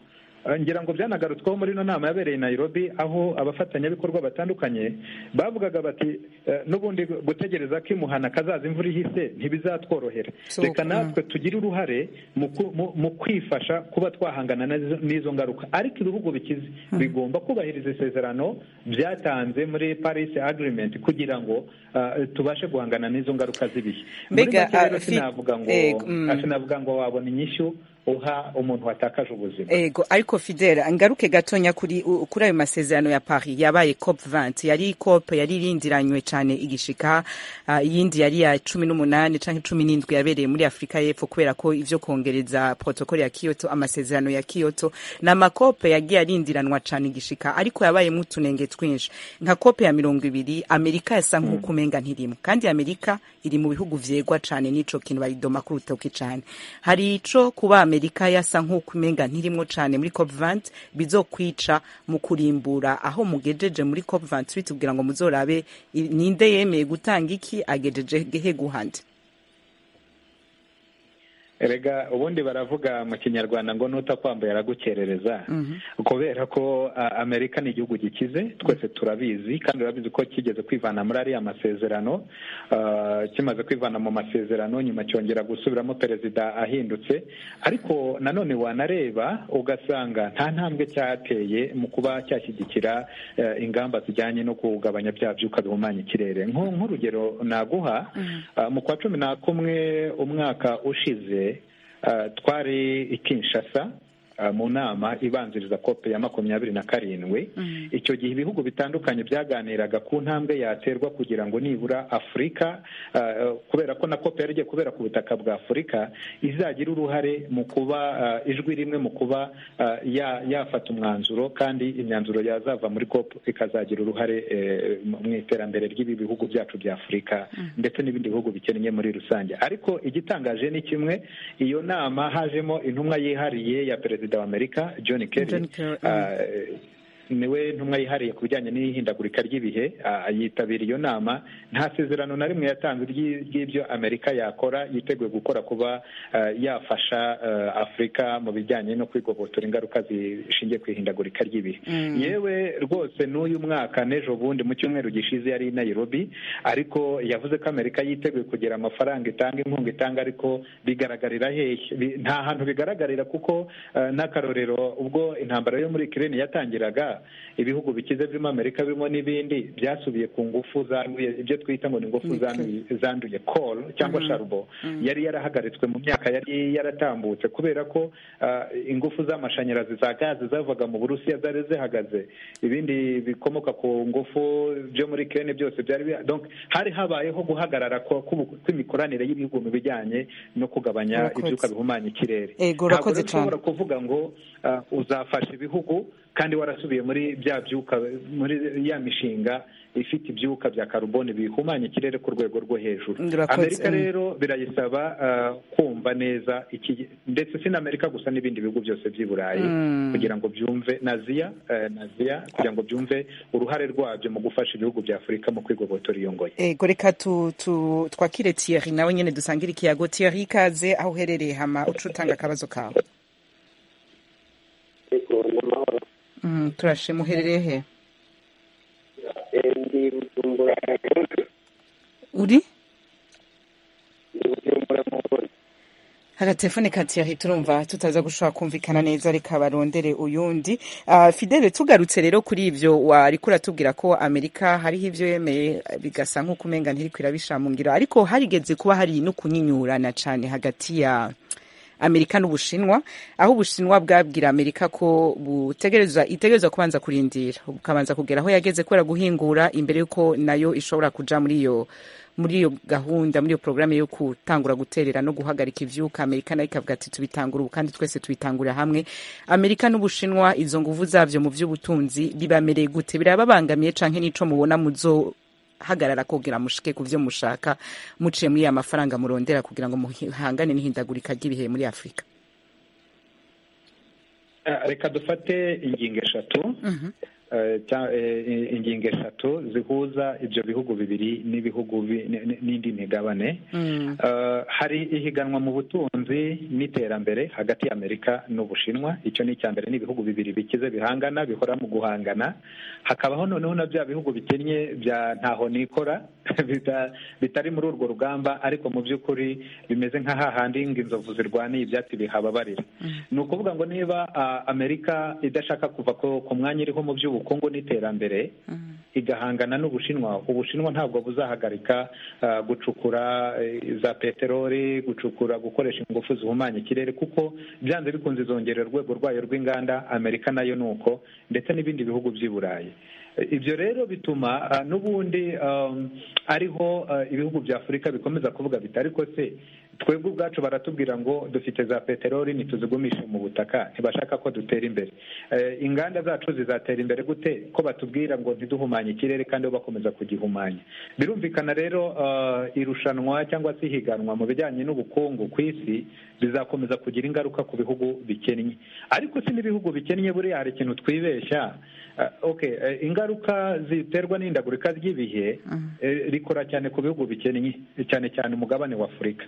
Ah, ngira ngo byanagarutsweho muri ino nama yabereye i nairobi aho abafatanyabikorwa batandukanye bavugaga bati eh, n'ubundi gutegereza ko imuhana kazaza imvura ihise ntibizatworohera So, reka mm. natwe natwe tugire uruhare mu ku- mu- mu kwifasha kuba twahangana nazo- n'izo ngaruka ariko ibihugu bikize bigomba kubahiriza isezerano byatanze muri paris agreement kugira ngo ah, tubashe guhangana n'izo ngaruka z'ibihe muri Mbega, make rero ah, fi- sinavuga ngo eh, mm. ah, sinavuga ngo wabona inyishyu uha umuntu watakaje ubuzima ego ariko fidela ngaruke gatonya kuri u- kuri ayo masezerano ya paris yabaye cop 20 yari cop yari irindiranywe cyane igishika ah, iyindi yari ya cumi n'umunani canke cumi n'indwi yabereye muri afurika y'epfo kubera ko ivyo kongereza protokole ya kyoto amasezerano ya kyoto ni amakope yagiye arindiranwa cane igishika ariko yabayemwo utunenge twinshi nka kope ya mirongo ibiri amerika yasa nk'uko umenga ntirimo kandi amerika iri mu bihugu vyegwa cane n'ico kintu bayidoma ku rutoki cane hari ico kuba amerika yasa nk'uko umenga ntirimo cane muri cop 20 bizokwica mu kurimbura aho mugejeje muri cop 28 kugira ngo muzorabe i- ninde yemeye gutanga iki agejeje gehe guhande erega ubundi baravuga mu kinyarwanda ngo n'utakwambaye aragukerereza kubera ko a- amerika ni igihugu gikize twese turabizi kandi urabizi ko kigeze kwivana muri ariya masezerano ah, kimaze kwivana mu masezerano nyuma cyongera gusubiramo perezida ahindutse ariko nanone wanareba ugasanga nta ntambwe cyateye mu kuba cyashyigikira eh, ingamba zijyanye no kugabanya bya byuka bihumanya ikirere Nko- nk'urugero naguha ah, mu kwa cumi na kumwe umwaka ushize ah, twari i kinshasa Uh, mu nama ibanziriza kope ya makumyabiri na karindwi icyo gihe ibihugu bitandukanye byaganiraga ku ntambwe yaterwa kugira ngo nibura afurika uh, uh, kubera ko na kope yari igiye kubera ku butaka bwa afurika izagira uruhare mu kuba uh, ijwi rimwe mu kuba uh, ya- yafata umwanzuro kandi imyanzuro yazava muri kope ikazagira uruhare eh, mu mu iterambere ry'ibi bihugu byacu bya afurika ndetse n'ibindi bihugu bikennye muri rusange ariko igitangaje ni kimwe iyo nama hajemo intumwa yihariye ya perezida wa amerika john John kerry Kerry, Ah, niwe ntumwa yihariye ku bijyanye n'ihindagurika ry'ibihe ah, yitabira iyo nama nta sezerano na rimwe yatanze ry'i- ry'ibyo amerika yakora yiteguye gukora kuba ah, yafasha ah, afurika mu bijyanye no kwigobotora ingaruka zishingiye ku ihindagurika ry'ibihe yewe rwose n'uyu mwaka n'ejo bundi mu cyumweru gishize yari i nairobi ariko yavuze ko amerika yiteguye kugira amafaranga itanga inkunga itanga ariko bigaragarira hehe Bi- nta hantu bigaragarira kuko eh, n'akarorero ubwo intambara yo muri kirene yatangiraga ibihugu bikize birimo amerika birimo n'ibindi byasubiye ku ngufu zanduye ibyo twita ngo ni ingufu zanduye zanduye call cyangwa sharubo yari yarahagaritswe mu myaka yari yaratambutse kubera ko ah, ingufu z'amashanyarazi za gaze zavaga mu burusiya zari zihagaze ibindi bikomoka ku ngufu byo muri kirene byose byari biha- donc hari habayeho guhagarara ko- kw'ubu- kw'imikoranire y'ibihugu mu bijyanye no kugabanya Urakoze. ibyuka bihumanya ikirere Ego, ntabwo urakoze rero ushobora cyane. kuvuga ngo ah, uzafasha ibihugu kandi warasubiye muri bya byuka muri ya mishinga ifite ibyuka bya karubone bihumanya ikirere ku rwego rwo hejuru Urakoze. amerika Mm. rero rero birayisaba ah, kumva neza iki ndetse si na amerika gusa n'ibindi bihugu byose by'i burayi kugira ngo byumve naziya naziya kugira ngo byumve uruhare rwabyo mu gufasha ibihugu bya afurika mu kwigobotora iyo ngoyi ego reka tu, tu, twakire Thierry nawe nyene dusangire ikiyago Thierry ikaze aho uherereye hama uca utanga akabazo kawe Ego ni amahoro mm, turashima uherereye he Eh, ndi bujumbura uri ndi bujumbura mu Burundi. agatelefone ka Thierry turumva tutaza gushobora kumvikana neza reka barondere uyundi uh, Fidele tugarutse rero kuri ivyo wariko uratubwira ko Amerika hariho ivyo yemeye eh, bigasa nk'uko umenga ntiriko irabisha mu ngiro ariko harigeze kuba hari no kunyinyurana cane hagati ya Amerika n'Ubushinwa aho Ubushinwa bwabwira Amerika ko butegereza itegereza kubanza kurindira bukabanza kugera aho yageze kubera guhingura imbere yuko nayo ishobora kuja muri iyo muri iyo gahunda muri iyo programme yo gutangura guterera no guhagarika ivyuka Amerika nayo ikavuga ati tubitangura ubu kandi twese tubitangurira hamwe Amerika n'Ubushinwa izo nguvu zavyo mu vy'ubutunzi bibamereye gute birababangamiye canke nico mubona muzo hagarara kugira mushike ku byo mushaka muciye muri ya mafaranga murondera kugira ngo muhangane n'ihindagurika ry'ibihe muri afurika Ah, reka dufate ingingo eshatu Eh, cya- eh, ingingo eshatu zihuza ibyo bihugu bibiri n'ibihugu bi- n- n- n'indi migabane Eh, hari ihiganwa mu butunzi n'iterambere hagati y'amerika n'ubushinwa icyo ni icya mbere ni ibihugu bibiri bikize bihangana bihora mu guhangana hakabaho noneho na bya bihugu bikennye bya ntaho nikora bitari muri urwo rugamba ariko mu by'ukuri bimeze nka hahandi ngo inzovu zirwaniye ibyatsi bihababarira ni ukuvuga ngo niba amerika idashaka kuva ku mwanya iriho mu by'ubukungu n'iterambere igahangana n'ubushinwa ubushinwa ntabwo buzahagarika gucukura za peteroli gucukura gukoresha ingufu zihumanya ikirere kuko byanze bikunze izongerera urwego rwayo rw'inganda amerika nayo ni uko ndetse n'ibindi bihugu by'i burayi ibyo rero bituma n'ubundi ariho ibihugu bya afurika bikomeza kuvuga biti ariko se twebwe ubwacu baratubwira ngo dufite za peteroli ntituzigumishe mu butaka ntibashaka ko dutera imbere inganda zacu zizatera imbere gute ko batubwira ngo ntiduhumanye ikirere kandi bo bakomeza kugihumanya birumvikana rero irushanwa cyangwa se ihiganwa mu bijyanye n'ubukungu ku isi bizakomeza kugira ingaruka ku bihugu bikennye ariko si n'ibihugu bikennye buriya hari ikintu twibeshya ingaruka ziterwa n'indagurika ry'ibihe rikora cyane ku bihugu bikennye cyane cyane umugabane wa afurika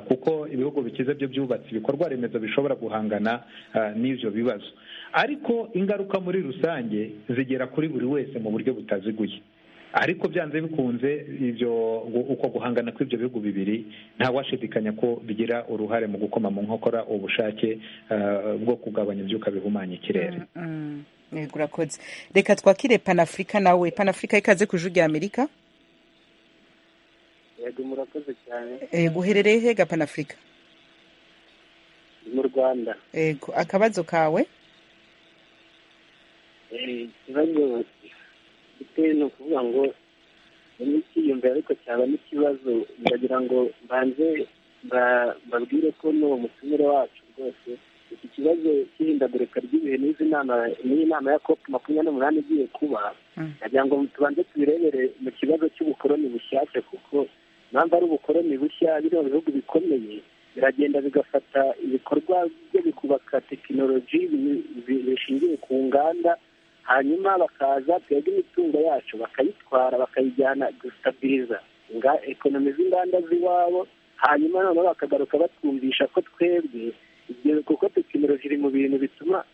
kuko ibihugu bikize byo byubatse ibikorwa remezo bishobora guhangana n'ibyo bibazo ariko ingaruka muri rusange zigera kuri buri wese mu buryo butaziguye ariko byanze bikunze ibyo uko guhangana kw'ibyo bihugu bibiri ntawashidikanya ko bigira uruhare mu gukoma mu nkokora ubushake bwo kugabanya ibyuka bihumanya ikirere urakoze reka twakire panafurika nawe panafurika ikaze ku ijwi rya amerika yego murakoze cyane guherereye hega panafurika mu rwanda yego akabazo kawe ikibazo gifite ni ukuvuga ngo n'icyiyumve ariko cyaba n'ikibazo ndagira ngo mbanze mbabwire ko n'uwo mutumire wacu rwose iki kibazo cy'ihindagurika ry'ibihe n'izi nama n'iyi nama ya kopu makumyabiri n'umunani igiye kuba nagira ngo tubanze tubirebere mu kibazo cy'ubukoroni bushyashya kuko impamvu ari ubukoroni bushya biriya bihugu bikomeye biragenda bigafata ibikorwa byo bikubaka tekinoloji bishingiye ku nganda hanyuma bakaza twebwe imitungo yacu bakayitwara bakayijyana gustabiriza ekonomi z'inganda z'iwabo hanyuma noneho bakagaruka batwumvisha ko twebwe kuko tekinoloji iri mu bintu bituma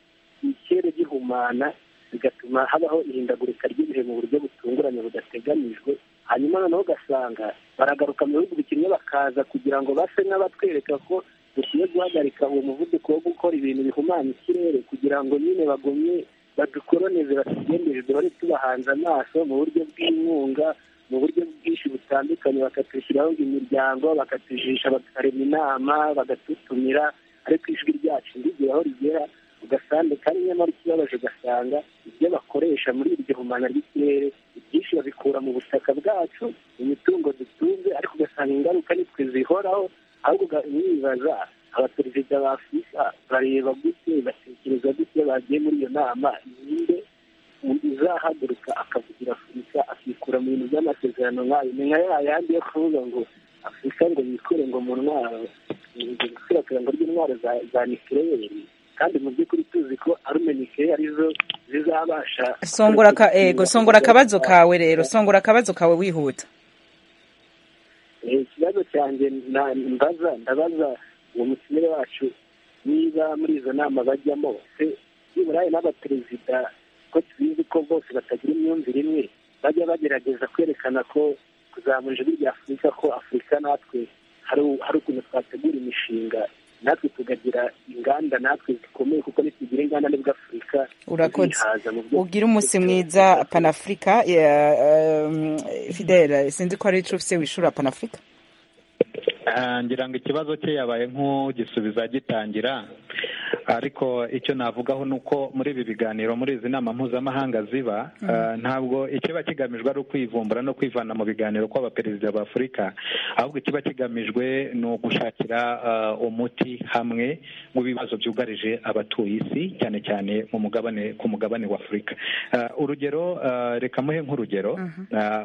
ikirere gihumana bigatuma habaho ihindagurika ry'ibihe mu buryo butunguranye budateganijwe hanyuma noneho ugasanga baragaruka mu bihugu bikinnye bakaza kugira ngo base n'abatwereka ko dukwiye guhagarika uwo muvuduko wo gukora ibintu bihumanya ikirere kugira ngo nyine bagumye badukoroneze batugendere duhore tubahanze amaso mu buryo bw'inkunga mu buryo bwinshi butandukanye bakatwishyiraho imiryango bakatujisha bakarema inama bagadutumira ariko ijwi ryacu rigira aho rigera ugasanga kandi nyamara ikibabaje ugasanga ibyo bakoresha muri iryo humana ry'ikirere ibyinshi babikura mu butaka bwacu imitungo dutunze ariko ugasanga ingaruka nitwe zihoraho ahubwo mwibaza abaperezida ba afurika bareba gute batekereza gute bagiye muri iyo nama ninde uzahaguruka akavugira afurika akikura mu bintu by'amasezerano nk'ayo ni nka yayandi yo kuvuga ngo afurika ngo yikure ngo mu ntwaro ikwirakwira ry'intwaro za nikireyeri kandi mu by'ukuri tuzi ko arumenikeye arizo zizabasha songora ego songora akabazo kawe rero songora akabazo kawe wihuta ikibazo cyanjye mbaza ndabaza uwo mutumire wacu niba muri izo nama bajyamo se nibura n'abaperezida ko tubizi ko bose batagira imyumvire imwe bajya bagerageza kwerekana ko kuzamura ijwi rya afurika ko afurika natwe hari ukuntu twategura imishinga natwe tukagira inganda natwe zikomeye kuko nitugira inganda nibwo afurika urakoze ubwire umunsi mwiza panafurika fidele sinzi ko ari icyo ufite wishura panafurika ngira ngo ikibazo cye yabaye nk'ugisubiza gitangira ariko icyo navugaho ni uko muri ibi biganiro muri izi nama mpuzamahanga ziba ntabwo ikiba kigamijwe ari ukwivumbura no kwivana mu biganiro kw'abaperezida ba afurika ahubwo ikiba kigamijwe ni ugushakira umuti hamwe w'ibibazo byugarije abatuye isi cyane cyane mu mugabane ku mugabane wa afurika urugero reka muhe nk'urugero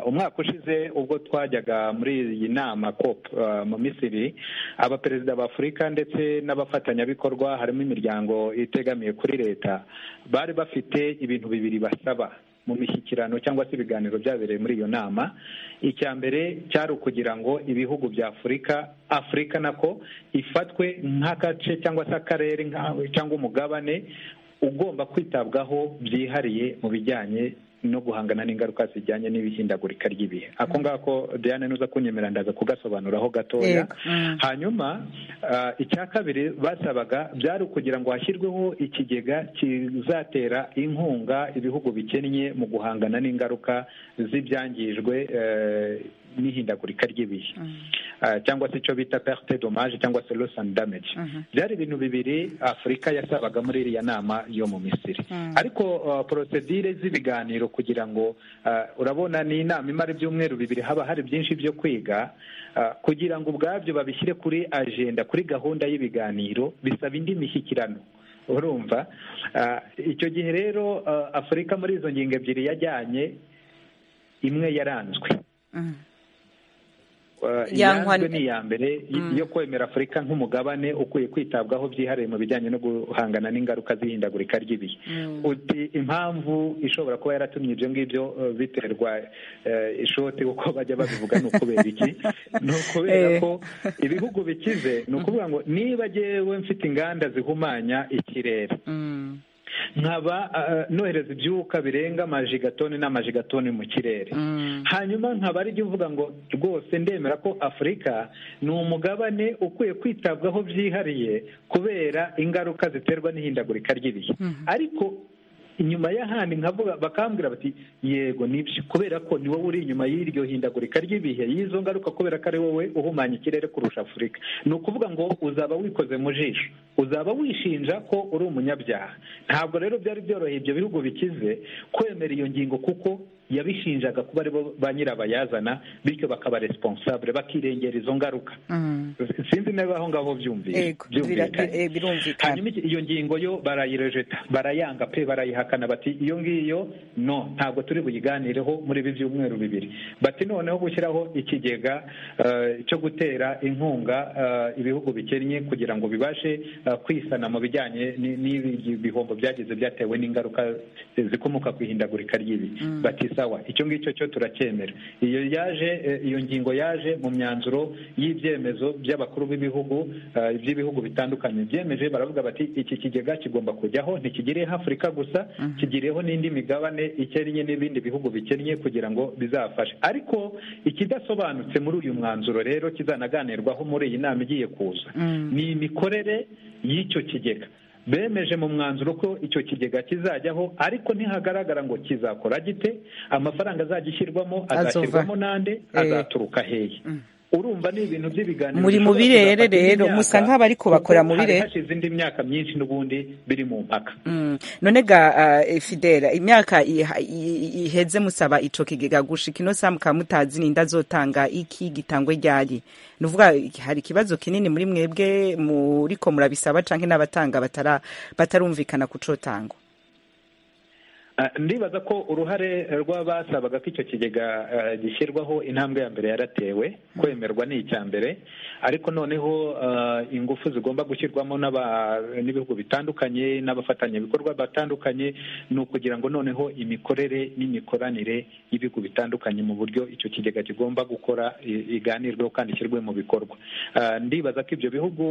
umwaka ushize ubwo twajyaga muri iyi nama kopu mu misiri abaperezida ba afurika ndetse n'abafatanyabikorwa harimo imiryango itegamiye kuri leta bari bafite ibintu bibiri basaba mu mishyikirano cyangwa se ibiganiro byabereye muri iyo nama icya mbere cyari ukugira ngo ibihugu bya afurika afurika nako ifatwe nk'agace cyangwa se akarere cyangwa umugabane ugomba kwitabwaho byihariye mu bijyanye no guhangana n'ingaruka zijyanye n'ibihindagurika ry'ibihe ako ngako diane nuza kunyemera ndaza kugasobanuraho gatoya hanyuma icya kabiri basabaga byari ukugira ngo hashyirweho ikigega kizatera inkunga ibihugu bikennye mu guhangana n'ingaruka z'ibyangijwe n'ihindagurika ry'ibihe cyangwa se icyo bita perte dommage cyangwa se loss and damage byari ibintu bibiri afurika yasabaga muri iriya nama yo mu misiri ariko porosedire z'ibiganiro kugira ngo urabona ni inama imara ibyumweru bibiri haba hari byinshi byo kwiga kugira ngo ubwabyo babishyire kuri ajenda kuri gahunda y'ibiganiro bisaba indi mishyikirano urumva icyo gihe rero afurika muri izo ngingo ebyiri yajyanye imwe yaranzwe iyanzwe ni iya mbere yo kwemera afurika nk'umugabane ukwiye kwitabwaho byihariye mu bijyanye no guhangana n'ingaruka z'ihindagurika ry'ibihe uti impamvu ishobora kuba yaratumye ibyo ngibyo biterwa ishoti kuko bajya babivuga ni ukubera iki ni ukubera ko ibihugu bikize ni ukuvuga ngo niba agewe mfite inganda zihumanya ikirere nkaba nohereza ibyuka birenga amajigatoni n'amajigatoni mu kirere hanyuma nkaba ari jya uvuga ngo rwose ndemera ko afurika ni umugabane ukwiye kwitabwaho byihariye kubera ingaruka ziterwa n'ihindagurika ry'ibihe ariko inyuma y'ahandi nkavuga bakambwira bati yego nibyo kubera ko ni wowe uri inyuma y'iryo hindagurika ry'ibihe y'izo ngaruka kubera ko ari wowe uhumanya ikirere kurusha afurika ni ukuvuga ngo uzaba wikoze mu jisho uzaba wishinja ko uri umunyabyaha ntabwo rero byari byoroheye ibyo bihugu bikize kwemera iyo ngingo kuko yabishinjaga kuba aribo ba nyirabayazana bityo bakaba responsable bakirengera izo ngaruka sinzi niba aho ngaho byumvikanye hanyuma iyo ngingo yo barayirejeta barayanga pe barayihakana bati iyo ngiyo no ntabwo turi buyiganireho muri ibi byumweru bibiri bati noneho gushyiraho ikigega cyo gutera inkunga ibihugu bikennye kugira ngo bibashe kwisana mu bijyanye n'ibihombo byagize byatewe n'ingaruka zikomoka ku ihindagurika ry'ibi batisa sawa icyo ngicyo cyo turacyemera iyo yaje iyo ngingo yaje mu myanzuro y'ibyemezo by'abakuru b'ibihugu by'ibihugu bitandukanye byemeje baravuga bati iki kigega kigomba kujyaho ntikigireho afurika gusa kigireho n'indi migabane ikennye n'ibindi bihugu bikennye kugira ngo bizafashe ariko ikidasobanutse muri uyu mwanzuro rero kizanaganirwaho muri iyi nama igiye kuza ni imikorere y'icyo kigega bemeje mu mwanzuro ko icyo kigega kizajyaho ariko ntihagaragara ngo kizakora gite amafaranga azagishyirwamo azashyirwamo n'ande azaturuka hehe urumva ni ibintu by'ibiganiro muri mu birere rero musa nk'abo ariko bakora mu birere hashize indi myaka myinshi n'ubundi biri mu mpaka none ga fidela imyaka iheze musaba icyo kigega gushika ino saa mukaba mutazi n'inda azotanga iki gitangwe ryari ni uvuga hari ikibazo kinini muri mwebwe muri ko murabisaba cyangwa n'abatanga batarumvikana ku cotangwa ndibaza ko uruhare rw'abasabaga ko icyo kigega gishyirwaho intambwe ya mbere yaratewe kwemerwa ni icya mbere ariko noneho ingufu zigomba gushyirwamo n'ibihugu bitandukanye n'abafatanyabikorwa batandukanye ni ukugira ngo noneho imikorere n'imikoranire y'ibihugu bitandukanye mu buryo icyo kigega kigomba gukora iganirweho kandi ishyirwe mu bikorwa ndibaza ko ibyo bihugu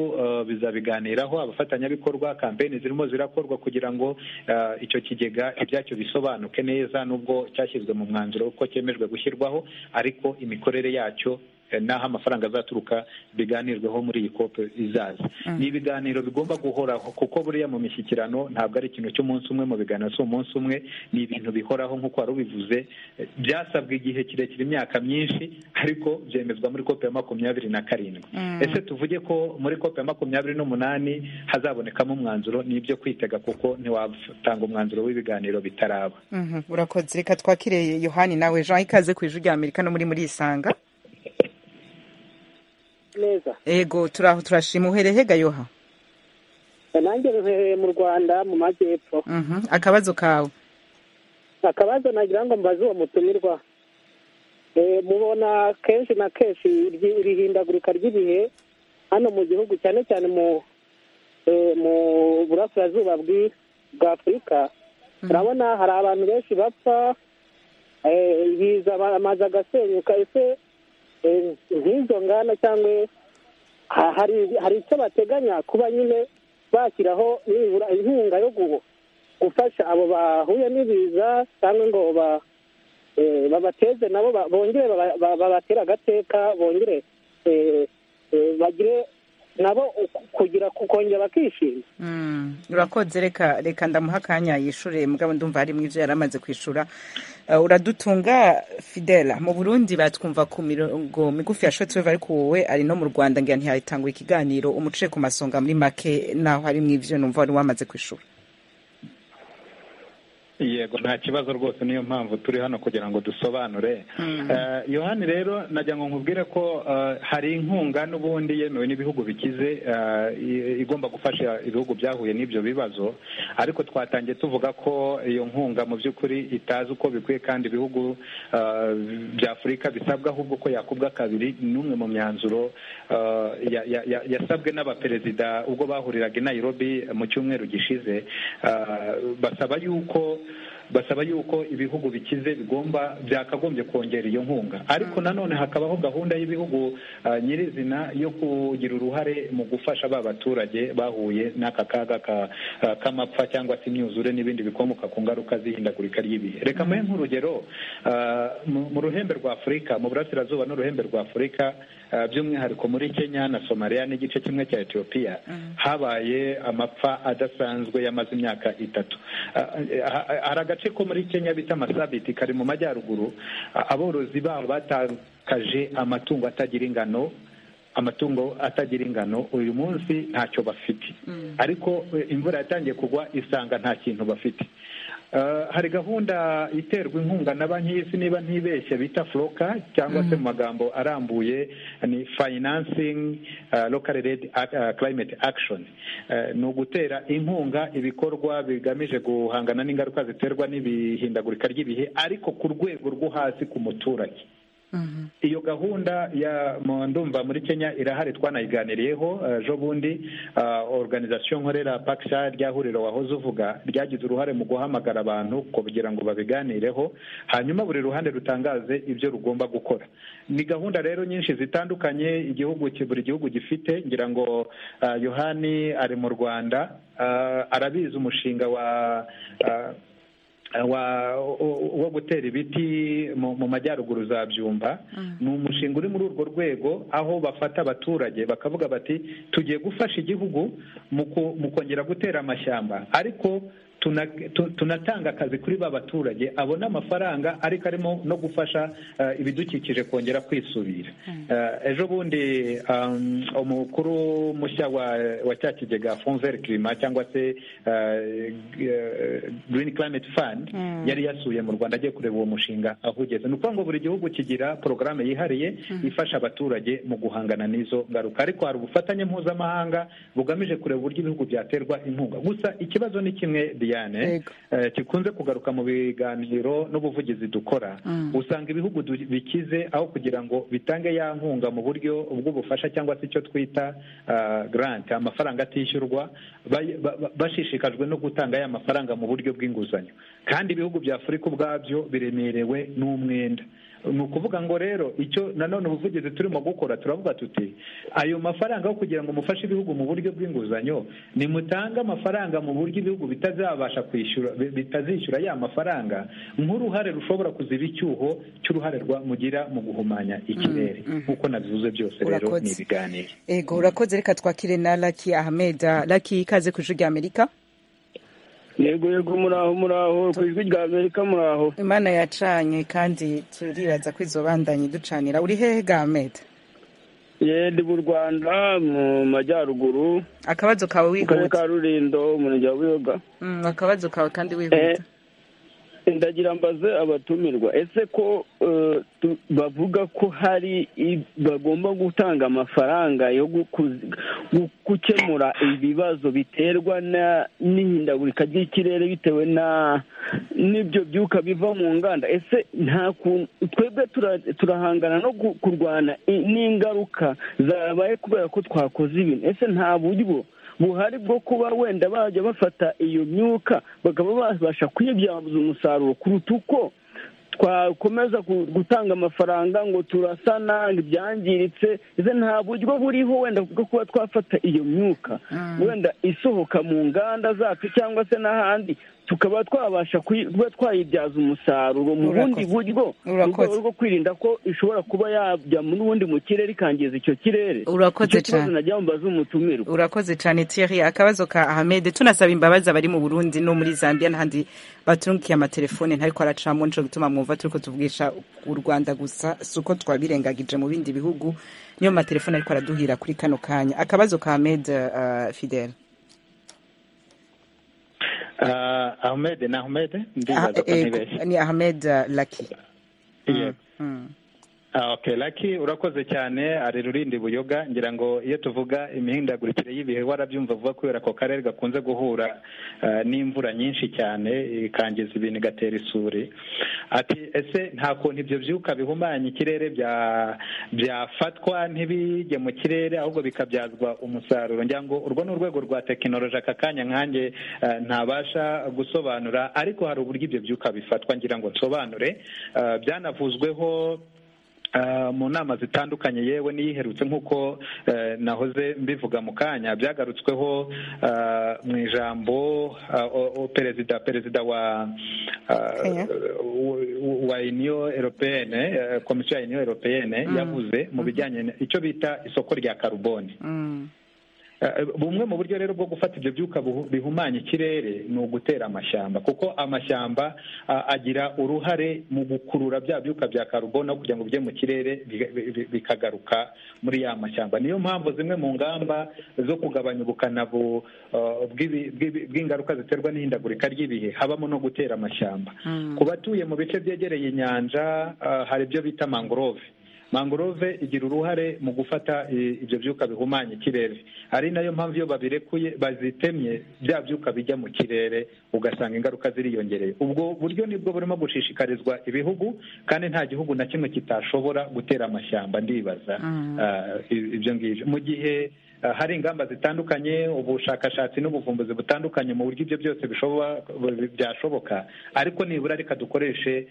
bizabiganiraho abafatanyabikorwa kampeni zirimo zirakorwa kugira ngo icyo kigega ibyacyo bisobanuke neza nubwo cyashyizwe mu mwanzuro uko cyemejwe gushyirwaho ariko imikorere yacyo n'aho amafaranga azaturuka biganirweho muri iyi kope izaza ni ibiganiro bigomba guhoraho kuko buriya mu mishyikirano ntabwo ari ikintu cy'umunsi umwe mu biganiro si umunsi umwe ni ibintu bihoraho nk'uko wari ubivuze byasabwe igihe kirekire imyaka myinshi ariko byemezwa muri kope ya makumyabiri na karindwi ese tuvuge ko muri kope ya makumyabiri n'umunani hazabonekamo umwanzuro n'ibyo kwitega kuko ntiwatanga umwanzuro w'ibiganiro bitaraba urakoze reka twakire yohani nawe jean ikaze ku ijwi rya amerika no muri muri isanga neza ego turaho turashima uhereye gayoha nanjye ruherereye mu rwanda mu majyepfo akabazo kawe akabazo nagira ngo mbaze uwo mutumirwa mubona kenshi na kenshi irihindagurika ry'ibihe hano mu gihugu cyane cyane mu mu burasirazuba bwa afurika urabona hari abantu benshi bapfa biza amazu agasenyuka ese nk'izo nganda cyangwa hari icyo bateganya kuba nyine bashyiraho inkunga yo gufasha abo bahuye n'ibiza cyangwa ngo babateze nabo bongere babatera agateka bongere bagire nabo kugira kongera bakishima urakodze reka reka ndamuha akanya yishure mugabo ndumva harimo ibyo yari amaze kwishura uradutunga fidela mu burundi batwumva ku mirongo migufi ya shoti ariko wowe ari no mu rwanda ngira ntiyatangwa ikiganiro umuce ku masonga muri make naho harimo ibyo numva wari wamaze kwishura yego nta kibazo rwose niyo mpamvu turi hano kugira ngo dusobanure yohani rero najya ngo nkubwire ko hari inkunga n'ubundi yemewe n'ibihugu bikize igomba gufasha ibihugu byahuye n'ibyo bibazo ariko twatangiye tuvuga ko iyo nkunga mu by'ukuri itazi uko bikwiye kandi ibihugu by'afurika bisabwa ahubwo ko yakubwa kabiri n'umwe mu myanzuro yasabwe n'abaperezida ubwo bahuriraga i Nairobi mu cyumweru gishize basaba yuko basaba yuko ibihugu bikize bigomba byakagombye kongera iyo nkunga ariko nanone hakabaho gahunda y'ibihugu nyirizina yo kugira uruhare mu gufasha ba baturage bahuye n'aka kaga k'amapfa cyangwa se imyuzure n'ibindi bikomoka ku ngaruka z'ihindagurika ry'ibihe reka mube nk'urugero mu ruhembe rwa afurika mu burasirazuba n'uruhembe rwa afurika by'umwihariko muri kenya na somaliya n'igice kimwe cya etiyopiya habaye amapfa adasanzwe yamaze imyaka itatu hari agace ko muri kenya bita masabiti kari mu majyaruguru aborozi babo batakaje amatungo atagira ingano amatungo atagira ingano uyu munsi ntacyo bafite ariko imvura yatangiye kugwa isanga nta kintu bafite hari gahunda iterwa inkunga na banki y'isi niba ntibeshye bita foroka cyangwa se mu magambo arambuye ni fayinansingi lokari redi kilayimeti akishoni ni ugutera inkunga ibikorwa bigamije guhangana n'ingaruka ziterwa n'ibihindagurika ry'ibihe ariko ku rwego rwo hasi ku muturage iyo gahunda ya ndumva muri kenya irahari twanayiganiriyeho ejo bundi organizasiyo nkorera pakisha rya huriro wahoze uvuga ryagize uruhare mu guhamagara abantu kugira ngo babiganireho hanyuma buri ruhande rutangaze ibyo rugomba gukora ni gahunda rero nyinshi zitandukanye igihugu buri gihugu gifite ngira ngo yohani ari mu rwanda arabizi umushinga wa wo gutera ibiti mu majyaruguru za byumba ni umushinga uri muri urwo rwego aho bafata abaturage bakavuga bati tugiye gufasha igihugu mu kongera gutera amashyamba ariko tunatanga akazi kuri ba baturage abona amafaranga ariko arimo no gufasha ibidukikije kongera kwisubira ejo bundi umukuru mushya wa cya kigega fonveri kirima cyangwa se girini kirameti fandi yari yasuye mu rwanda agiye kureba uwo mushinga aho ugeze ni ukuvuga ngo buri gihugu kigira porogaramu yihariye ifasha abaturage mu guhangana n'izo ngaruka ariko hari ubufatanye mpuzamahanga bugamije kureba uburyo ibihugu byaterwa inkunga gusa ikibazo ni kimwe Diane kikunze kugaruka mu biganiro n'ubuvugizi dukora usanga ibihugu bikize aho kugira ngo bitange ya nkunga mu buryo bw'ubufasha cyangwa se icyo twita garanti amafaranga atishyurwa bashishikajwe no gutanga ya mafaranga mu buryo bw'inguzanyo kandi ibihugu bya afurika ubwabyo biremerewe n'umwenda ni ukuvuga ngo rero icyo nanone ubuvugizi turimo gukora turavuga tuti ayo mafaranga yo kugira ngo mufashe ibihugu mu buryo bw'inguzanyo nimutange amafaranga mu buryo ibihugu bitazabasha kwishyura bitazishyura ya mafaranga nk'uruhare rushobora kuziba icyuho cy'uruhare mugira mu guhumanya ikirere nk'uko nabivuze byose rero ni ibiganiro yego urakoze reka twakire na laki ahameda laki ikaze ku ijwi rya amerika yego yego muraho muraho ku ijwi rya amerika muraho imana yacanye kandi turibaza ko izo bandanye ducanira uri hehe gameda ndi mu rwanda mu majyaruguru akabazo kawe wihuta ka rurindo umurenge wa buyoga akabazo kawe kandi wihuta ndagira mbaze abatumirwa ese ko bavuga ko hari bagomba gutanga amafaranga yo gukemura ibibazo biterwa n'ihindagurika ry'ikirere bitewe n'ibyo byuka biva mu nganda ese nta kuntu twebwe turahangana no kurwana n'ingaruka zabaye kubera ko twakoze ibintu ese nta buryo buhari bwo kuba wenda bajya bafata iyo myuka bakaba babasha kuyibyaza umusaruro kuruta uko twakomeza gutanga amafaranga ngo turasana ibyangiritse nta buryo buriho wenda bwo kuba twafata iyo myuka wenda isohoka mu nganda zacu cyangwa se n'ahandi tukaba twabasha kuba twayibyaza umusaruro mu bundi buryo mu rwego rwo kwirinda ko ishobora kuba yajya mu bundi mu kirere ikangiza icyo kirere urakoze cyane najya mbaza umutumirwa urakoze cyane Thierry akabazo ka Ahmed tunasaba imbabazi abari mu Burundi no muri Zambia n'ahandi batungukiye amatelefone ntariko aracamo nco gituma mwumva turiko tuvugisha u Rwanda gusa suko twabirengagije mu bindi bihugu niyo matelefone ariko araduhira kuri kano kanya akabazo ka Ahmed uh, Fidel ahmed ni ahmed ndibaza ko ntibeshye ni ahmed laki okay laki urakoze cyane arera urindi buyoga ngira ngo iyo tuvuga imihindagurikire y'ibihe warabyumva vuba kubera ko karere gakunze guhura n'imvura nyinshi cyane ikangiza ibintu igatera isuri ati ese nta kuntu ibyo byuka bihumanya ikirere byafatwa ntibijye mu kirere ahubwo bikabyazwa umusaruro ngira ngo urwo ni urwego rwa tekinoloji aka kanya nkanjye ntabasha gusobanura ariko hari uburyo ibyo byuka bifatwa ngira ngo nsobanure byanavuzweho mu nama zitandukanye yewe n'iyiherutse nk'uko nahoze mbivuga mu kanya byagarutsweho mu ijambo perezida perezida wa wa uniyo eropeyene komisiyo ya uniyo eropeyene yavuze mu bijyanye icyo bita isoko rya karuboni bumwe mu buryo rero bwo gufata ibyo byuka bihumanya ikirere ni ugutera amashyamba kuko amashyamba agira uruhare mu gukurura bya byuka bya karubona kugira ngo bijye mu kirere bikagaruka muri ya mashyamba niyo mpamvu zimwe mu ngamba zo kugabanya ubukana bw'ingaruka ziterwa n'ihindagurika ry'ibihe habamo no gutera amashyamba ku batuye mu bice byegereye inyanja hari ibyo bita mangrove mangrove igira uruhare mu gufata ibyo byuka bihumanya ikirere ari nayo mpamvu iyo babirekuye bazitemye bya byuka bijya mu kirere ugasanga ingaruka ziriyongereye ubwo buryo nibwo burimo gushishikarizwa ibihugu kandi nta gihugu na kimwe kitashobora gutera amashyamba ndibaza ibyo ngibyo mu gihe hari ingamba zitandukanye ubushakashatsi n'ubuvumbuzi butandukanye mu buryo ibyo byose byashoboka ariko nibura reka dukoreshe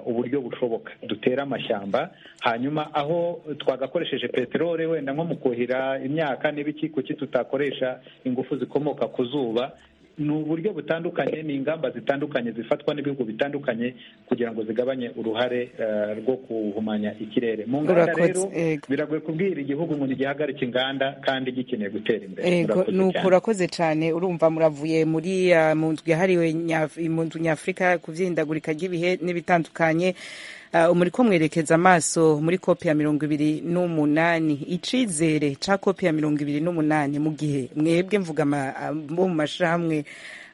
uburyo bushoboka dutere amashyamba hanyuma aho twagakoresheje peteroli wenda nko mu kuhira imyaka n'ibiki kuki tutakoresha ingufu zikomoka ku zuba ni uburyo butandukanye ni ingamba zitandukanye zifatwa n'ibihugu bitandukanye kugira ngo zigabanye uruhare rwo guhumanya ikirere mu nganda rero biragoye kubwira igihugu umuntu gihagarika inganda kandi gikeneye gutera imbere nuko urakoze cyane urumva muravuye muri mu nzu yahariwe mu nzu nyafurika ku byihindagurika ry'ibihe n'ibitandukanye muri ko mwerekeza amaso muri kopi ya mirongo ibiri n'umunani icizere cya kopi ya mirongo ibiri n'umunani mu gihe mwebwe mvuga bo mu mashyirahamwe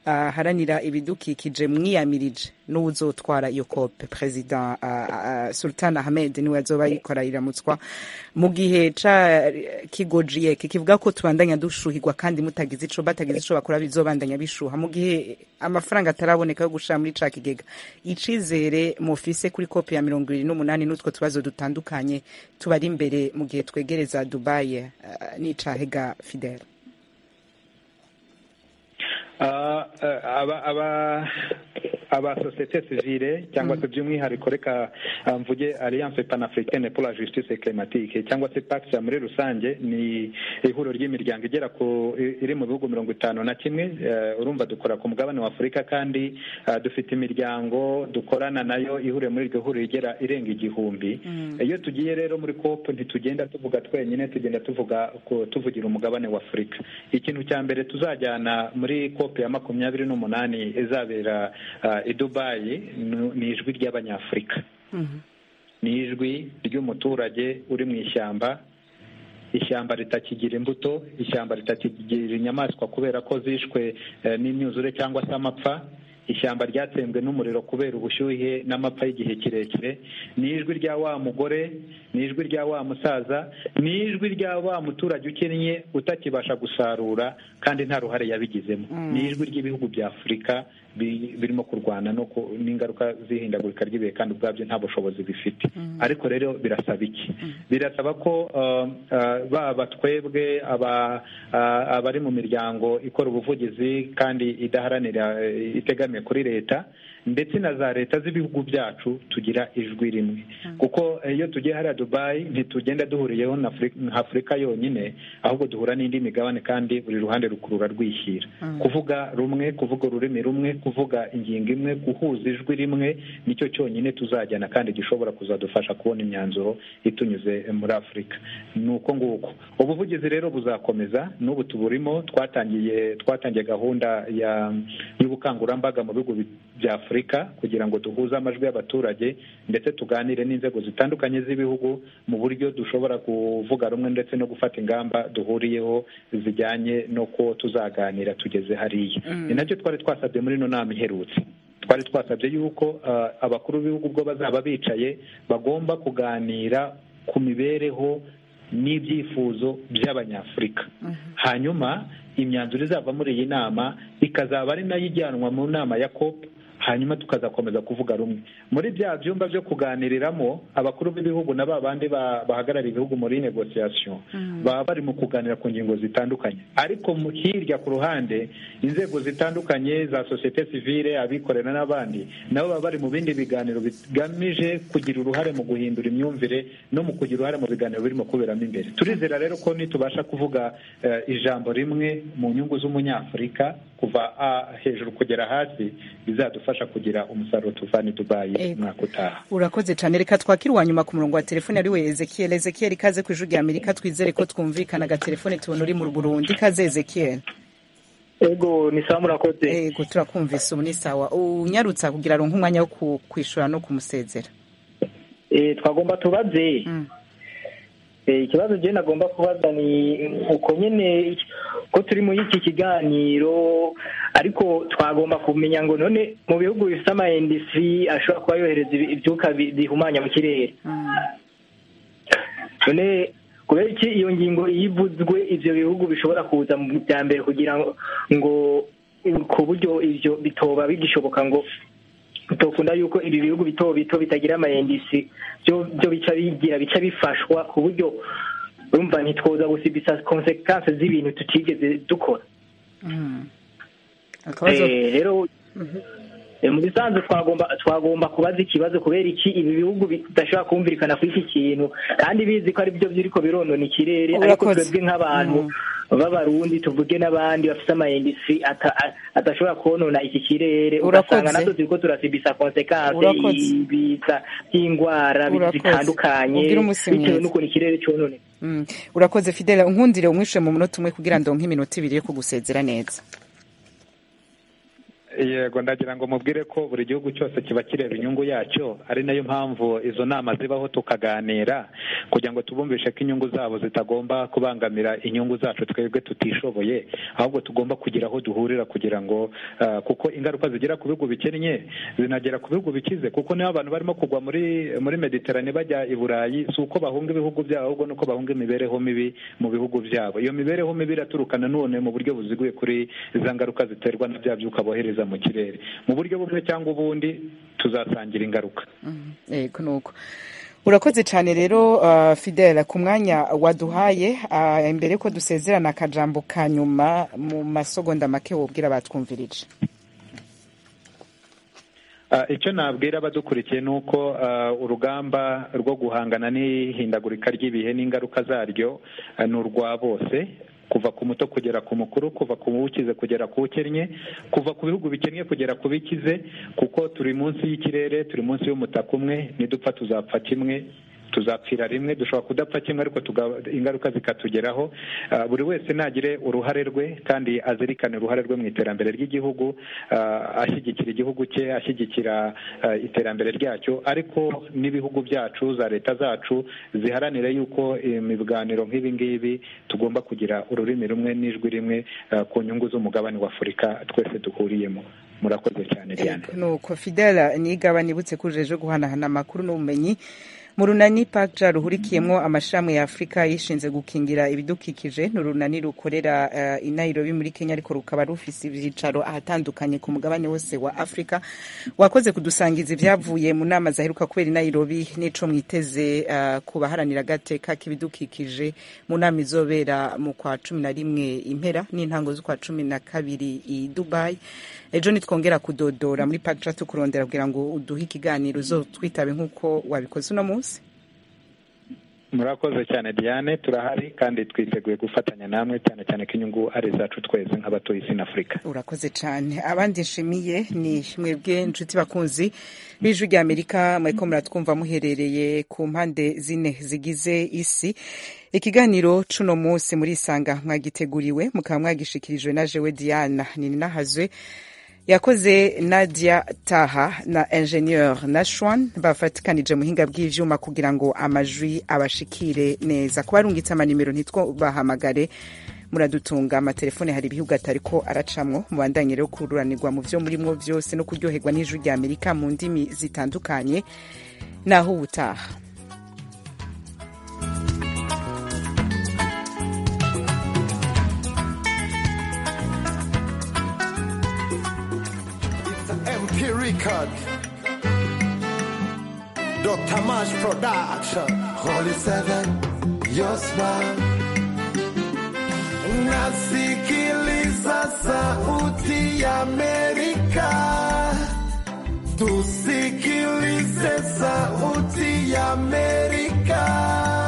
aharanira ibidukikije mwiyamirije n'uzotwara iyo kope perezida Sultan Ahmed niwe azoba yikora iramutswa mu gihe ca kigojiye kikivuga ko tubandanya dushuhirwa kandi mutagize ico batagize ico bakora bizobandanya bishuha mu gihe amafaranga ataraboneka yo gushira muri ca kigega icizere mufise kuri kopi ya mirongo ibiri n'umunani n'utwo tubazo dutandukanye tubari imbere mu gihe twegereza Dubai uh, n'icahega Fidel aba aba sosiyete sivile cyangwa se by'umwihariko reka mvuge alliance panafricaine pour la justice climatique cyangwa se pakisa muri rusange ni ihuriro ry'imiryango igera ku iri mu bihugu mirongo itanu na kimwe urumva dukora ku mugabane wa afurika kandi dufite imiryango dukorana nayo ihuriye muri iryo huriro igera irenga igihumbi iyo tugiye rero muri kopu ntitugenda tuvuga twenyine tugenda tuvuga tuvugira umugabane wa afurika ikintu cya mbere tuzajyana muri kopu kopi ya makumyabiri n'umunani izabera i dubayi ni ijwi ry'abanyafurika ni ijwi ry'umuturage uri mu ishyamba ishyamba ritakigira imbuto ishyamba ritakigira inyamaswa kubera ko zishwe n'imyuzure cyangwa se amapfa ishyamba ryatsembwe n'umuriro kubera ubushyuhe n'amapfa y'igihe kirekire ni ijwi rya wa mugore ni ijwi rya wa musaza ni ijwi rya wa muturage ukennye utakibasha gusarura kandi nta ruhare yabigizemo ni ijwi ry'ibihugu bya afurika birimo kurwana n'ingaruka z'ihindagurika ry'ibihe kandi ubwabyo nta bushobozi bifite ariko rero birasaba iki birasaba ko baba twebwe abari mu miryango ikora ubuvugizi kandi idaharanira itegamiye kuri leta ndetse na za leta z'ibihugu byacu tugira ijwi rimwe kuko iyo tugiye hariya dubayi ntitugenda duhuriyeho nka afurika yonyine ahubwo duhura n'indi migabane kandi buri ruhande rukurura rwishyira kuvuga rumwe kuvuga ururimi rumwe kuvuga ingingo imwe guhuza ijwi rimwe nicyo cyonyine tuzajyana kandi gishobora kuzadufasha kubona imyanzuro itunyuze muri afurika ni uko nguko ubuvugizi rero buzakomeza n'ubu tuburimo twatangiye twatangiye gahunda y'ubukangurambaga mu bihugu bya afurika kugira ngo duhuze amajwi y'abaturage ndetse tuganire n'inzego zitandukanye z'ibihugu mu buryo dushobora kuvuga rumwe ndetse no gufata ingamba duhuriyeho zijyanye n'uko tuzaganira tugeze hariya ni nacyo twari twasabye muri ino nama iherutse twari twasabye yuko abakuru b'ibihugu ubwo bazaba bicaye bagomba kuganira ku mibereho n'ibyifuzo by'abanyafurika hanyuma imyanzuro izava muri iyi nama ikazaba ari nayo ijyanwa mu nama ya kopu hanyuma tukazakomeza kuvuga rumwe muri bya byumba byo kuganiriramo abakuru b'ibihugu na ba bandi bahagarariye ibihugu muri negosiyasiyo baba bari mu kuganira ku ngingo zitandukanye ariko hirya ku ruhande inzego zitandukanye za sosiyete sivire abikorera n'abandi nabo baba bari mu bindi biganiro bigamije kugira uruhare mu guhindura imyumvire no mu kugira uruhare mu biganiro birimo kuberamo imbere turizera rero ko nitubasha kuvuga ijambo rimwe mu nyungu z'umunyafurika kuva hejuru kugera hasi bizadufasha kugira umusaruro tuvana i dubayi umwaka utaha urakoze cyane reka twakira uwa nyuma ku murongo wa telefone ari we ezekiel ezekiel ikaze ku ijwi rya amerika twizere ko twumvikana agatelefone tubona uri mu burundi ikaze ezekiel ego ni sawa murakoze ego turakumvise ubu ni sawa unyarutsa kugira ngo umwanya wo kwishyura no kumusezera twagomba tubaze ikibazo njyewe nagomba kubaza ni uko nyine ko turi muri iki kiganiro ariko twagomba kumenya ngo none mu bihugu bifite ama indisi ashobora kuba yohereza ibyuka bihumanya mu kirere none kubera iki iyo ngingo iyo ivuzwe ibyo bihugu bishobora kuza mu byambere kugira ngo ku buryo ibyo bitoba bigishoboka ngo tokunda yuko ibi bihugu bito bito bitagira amayendisi byo bica bigira bica bifashwa ku buryo urumva ntitwoza gusiga konsekanse z'ibintu tutigeze dukora rero mu bisanzwe twagomba twagomba kubaza ikibazo kubera iki ibi bihugu bidashobora kumvikana kuri iki kintu kandi bizi ko ari byo biriko bironona ikirere ariko twebwe nk'abantu b'abarundi tuvuge n'abandi bafite amayendisi adashobora konona iki kirere ugasanga natwe turi ko turasibisa konsekanse ibiza by'indwara bitandukanye bitewe n'ukuntu ikirere cyonone urakoze fidele nkundire umwishe mu munota umwe kugira ngo nk'iminota ibiri yo kugusezera neza yego ndagira ngo mubwire ko buri gihugu cyose kiba kireba inyungu yacyo ari nayo mpamvu izo nama zibaho tukaganira kugira ngo tubumvishe ko inyungu zabo zitagomba kubangamira inyungu zacu twebwe tutishoboye ahubwo tugomba kugira aho duhurira kugira ngo kuko ingaruka zigera ku bihugu bikennye zinagera ku bihugu bikize kuko niba abantu barimo kugwa muri muri mediterane bajya i burayi si uko bahunga ibihugu byabo ahubwo nuko bahunga imibereho mibi mu bihugu byabo iyo mibereho mibi iraturuka nanone mu buryo buziguye kuri za ngaruka ziterwa na bya byuka bohereza mu kirere mu buryo bumwe cyangwa ubundi tuzasangira ingaruka yego nuko urakoze cyane rero fidela ku mwanya waduhaye mbere ko dusezerana akajambo ka nyuma mu masogonda make wubwira batwumvirije icyo nabwira abadukurikiye ni uko urugamba rwo guhangana n'ihindagurika ry'ibihe n'ingaruka zaryo ni urwa bose kuva ku muto kugera ku mukuru kuva ku wukize kugera ku ukennye kuva ku bihugu bikennye kugera ku bikize kuko turi munsi y'ikirere turi munsi y'umutaka umwe nidupfa tuzapfa kimwe tuzapfira rimwe dushobora kudapfa kimwe ariko ingaruka zikatugeraho buri wese ntagire uruhare rwe kandi azirikane uruhare rwe mu iterambere ry'igihugu ashyigikira igihugu cye ashyigikira iterambere ryacyo ariko n'ibihugu byacu za leta zacu ziharanira yuko ibiganiro nk'ibi ngibi tugomba kugira ururimi rumwe n'ijwi rimwe ku nyungu z'umugabane wa afurika twese duhuriyemo murakoze cyane nuko fidela nigaba nibutse ko ujeje guhanahana amakuru n'ubumenyi mu runani paja ruhurikiyemo amashami ya afurika yishinze gukingira ibidukikije ni urunani rukorera i nairobi muri kenya ariko rukaba rufise ibyicaro ahatandukanye ku mugabane wose wa afurika wakoze kudusangiza ibyavuye mu nama zaheruka kubera i nairobi n'ico mwiteze ku baharanira agateka k'ibidukikije mu nama izobera mu kwa cumi na rimwe impera n'intango z'ukwa cumi na kabiri i dubayi ejo nitwongera kudodora muri paja tukurondera kugira ngo uduhe ikiganiro uzotwitabe nk'uko wabikoze uno munsi murakoze cyane diane turahari kandi twiteguye gufatanya namwe cyane cyane ko inyungu ari izacu twese nk'abatuye isi na afurika urakoze cyane abandi nshimiye ni mwebwe inshuti bakunzi b'ijwi rya amerika mureko muratwumva muherereye ku mpande zine zigize isi ikiganiro cuno munsi murisanga mwagiteguriwe mukaba mwagishikirijwe na jewe diana ni ninahazwe yakoze nadia taha na ingenieur nashwan bafatikanije mu buhinga bw'ibyuma kugira ngo amajwi abashikire neza kubarungitse amanimero ntitwabahamagare muradutunga amatelefone hari ibihugatari ariko aracamwo mubandanye rero kururanirwa mu byo murimo byose no kuryoherwa n'ijwi rya amerika mu ndimi zitandukanye naho ubutaha Record. Dr. Mash Production. Holy Seven, Yosma. Nasikiliza sauti ya Amerika. Tusikilize sauti ya Amerika.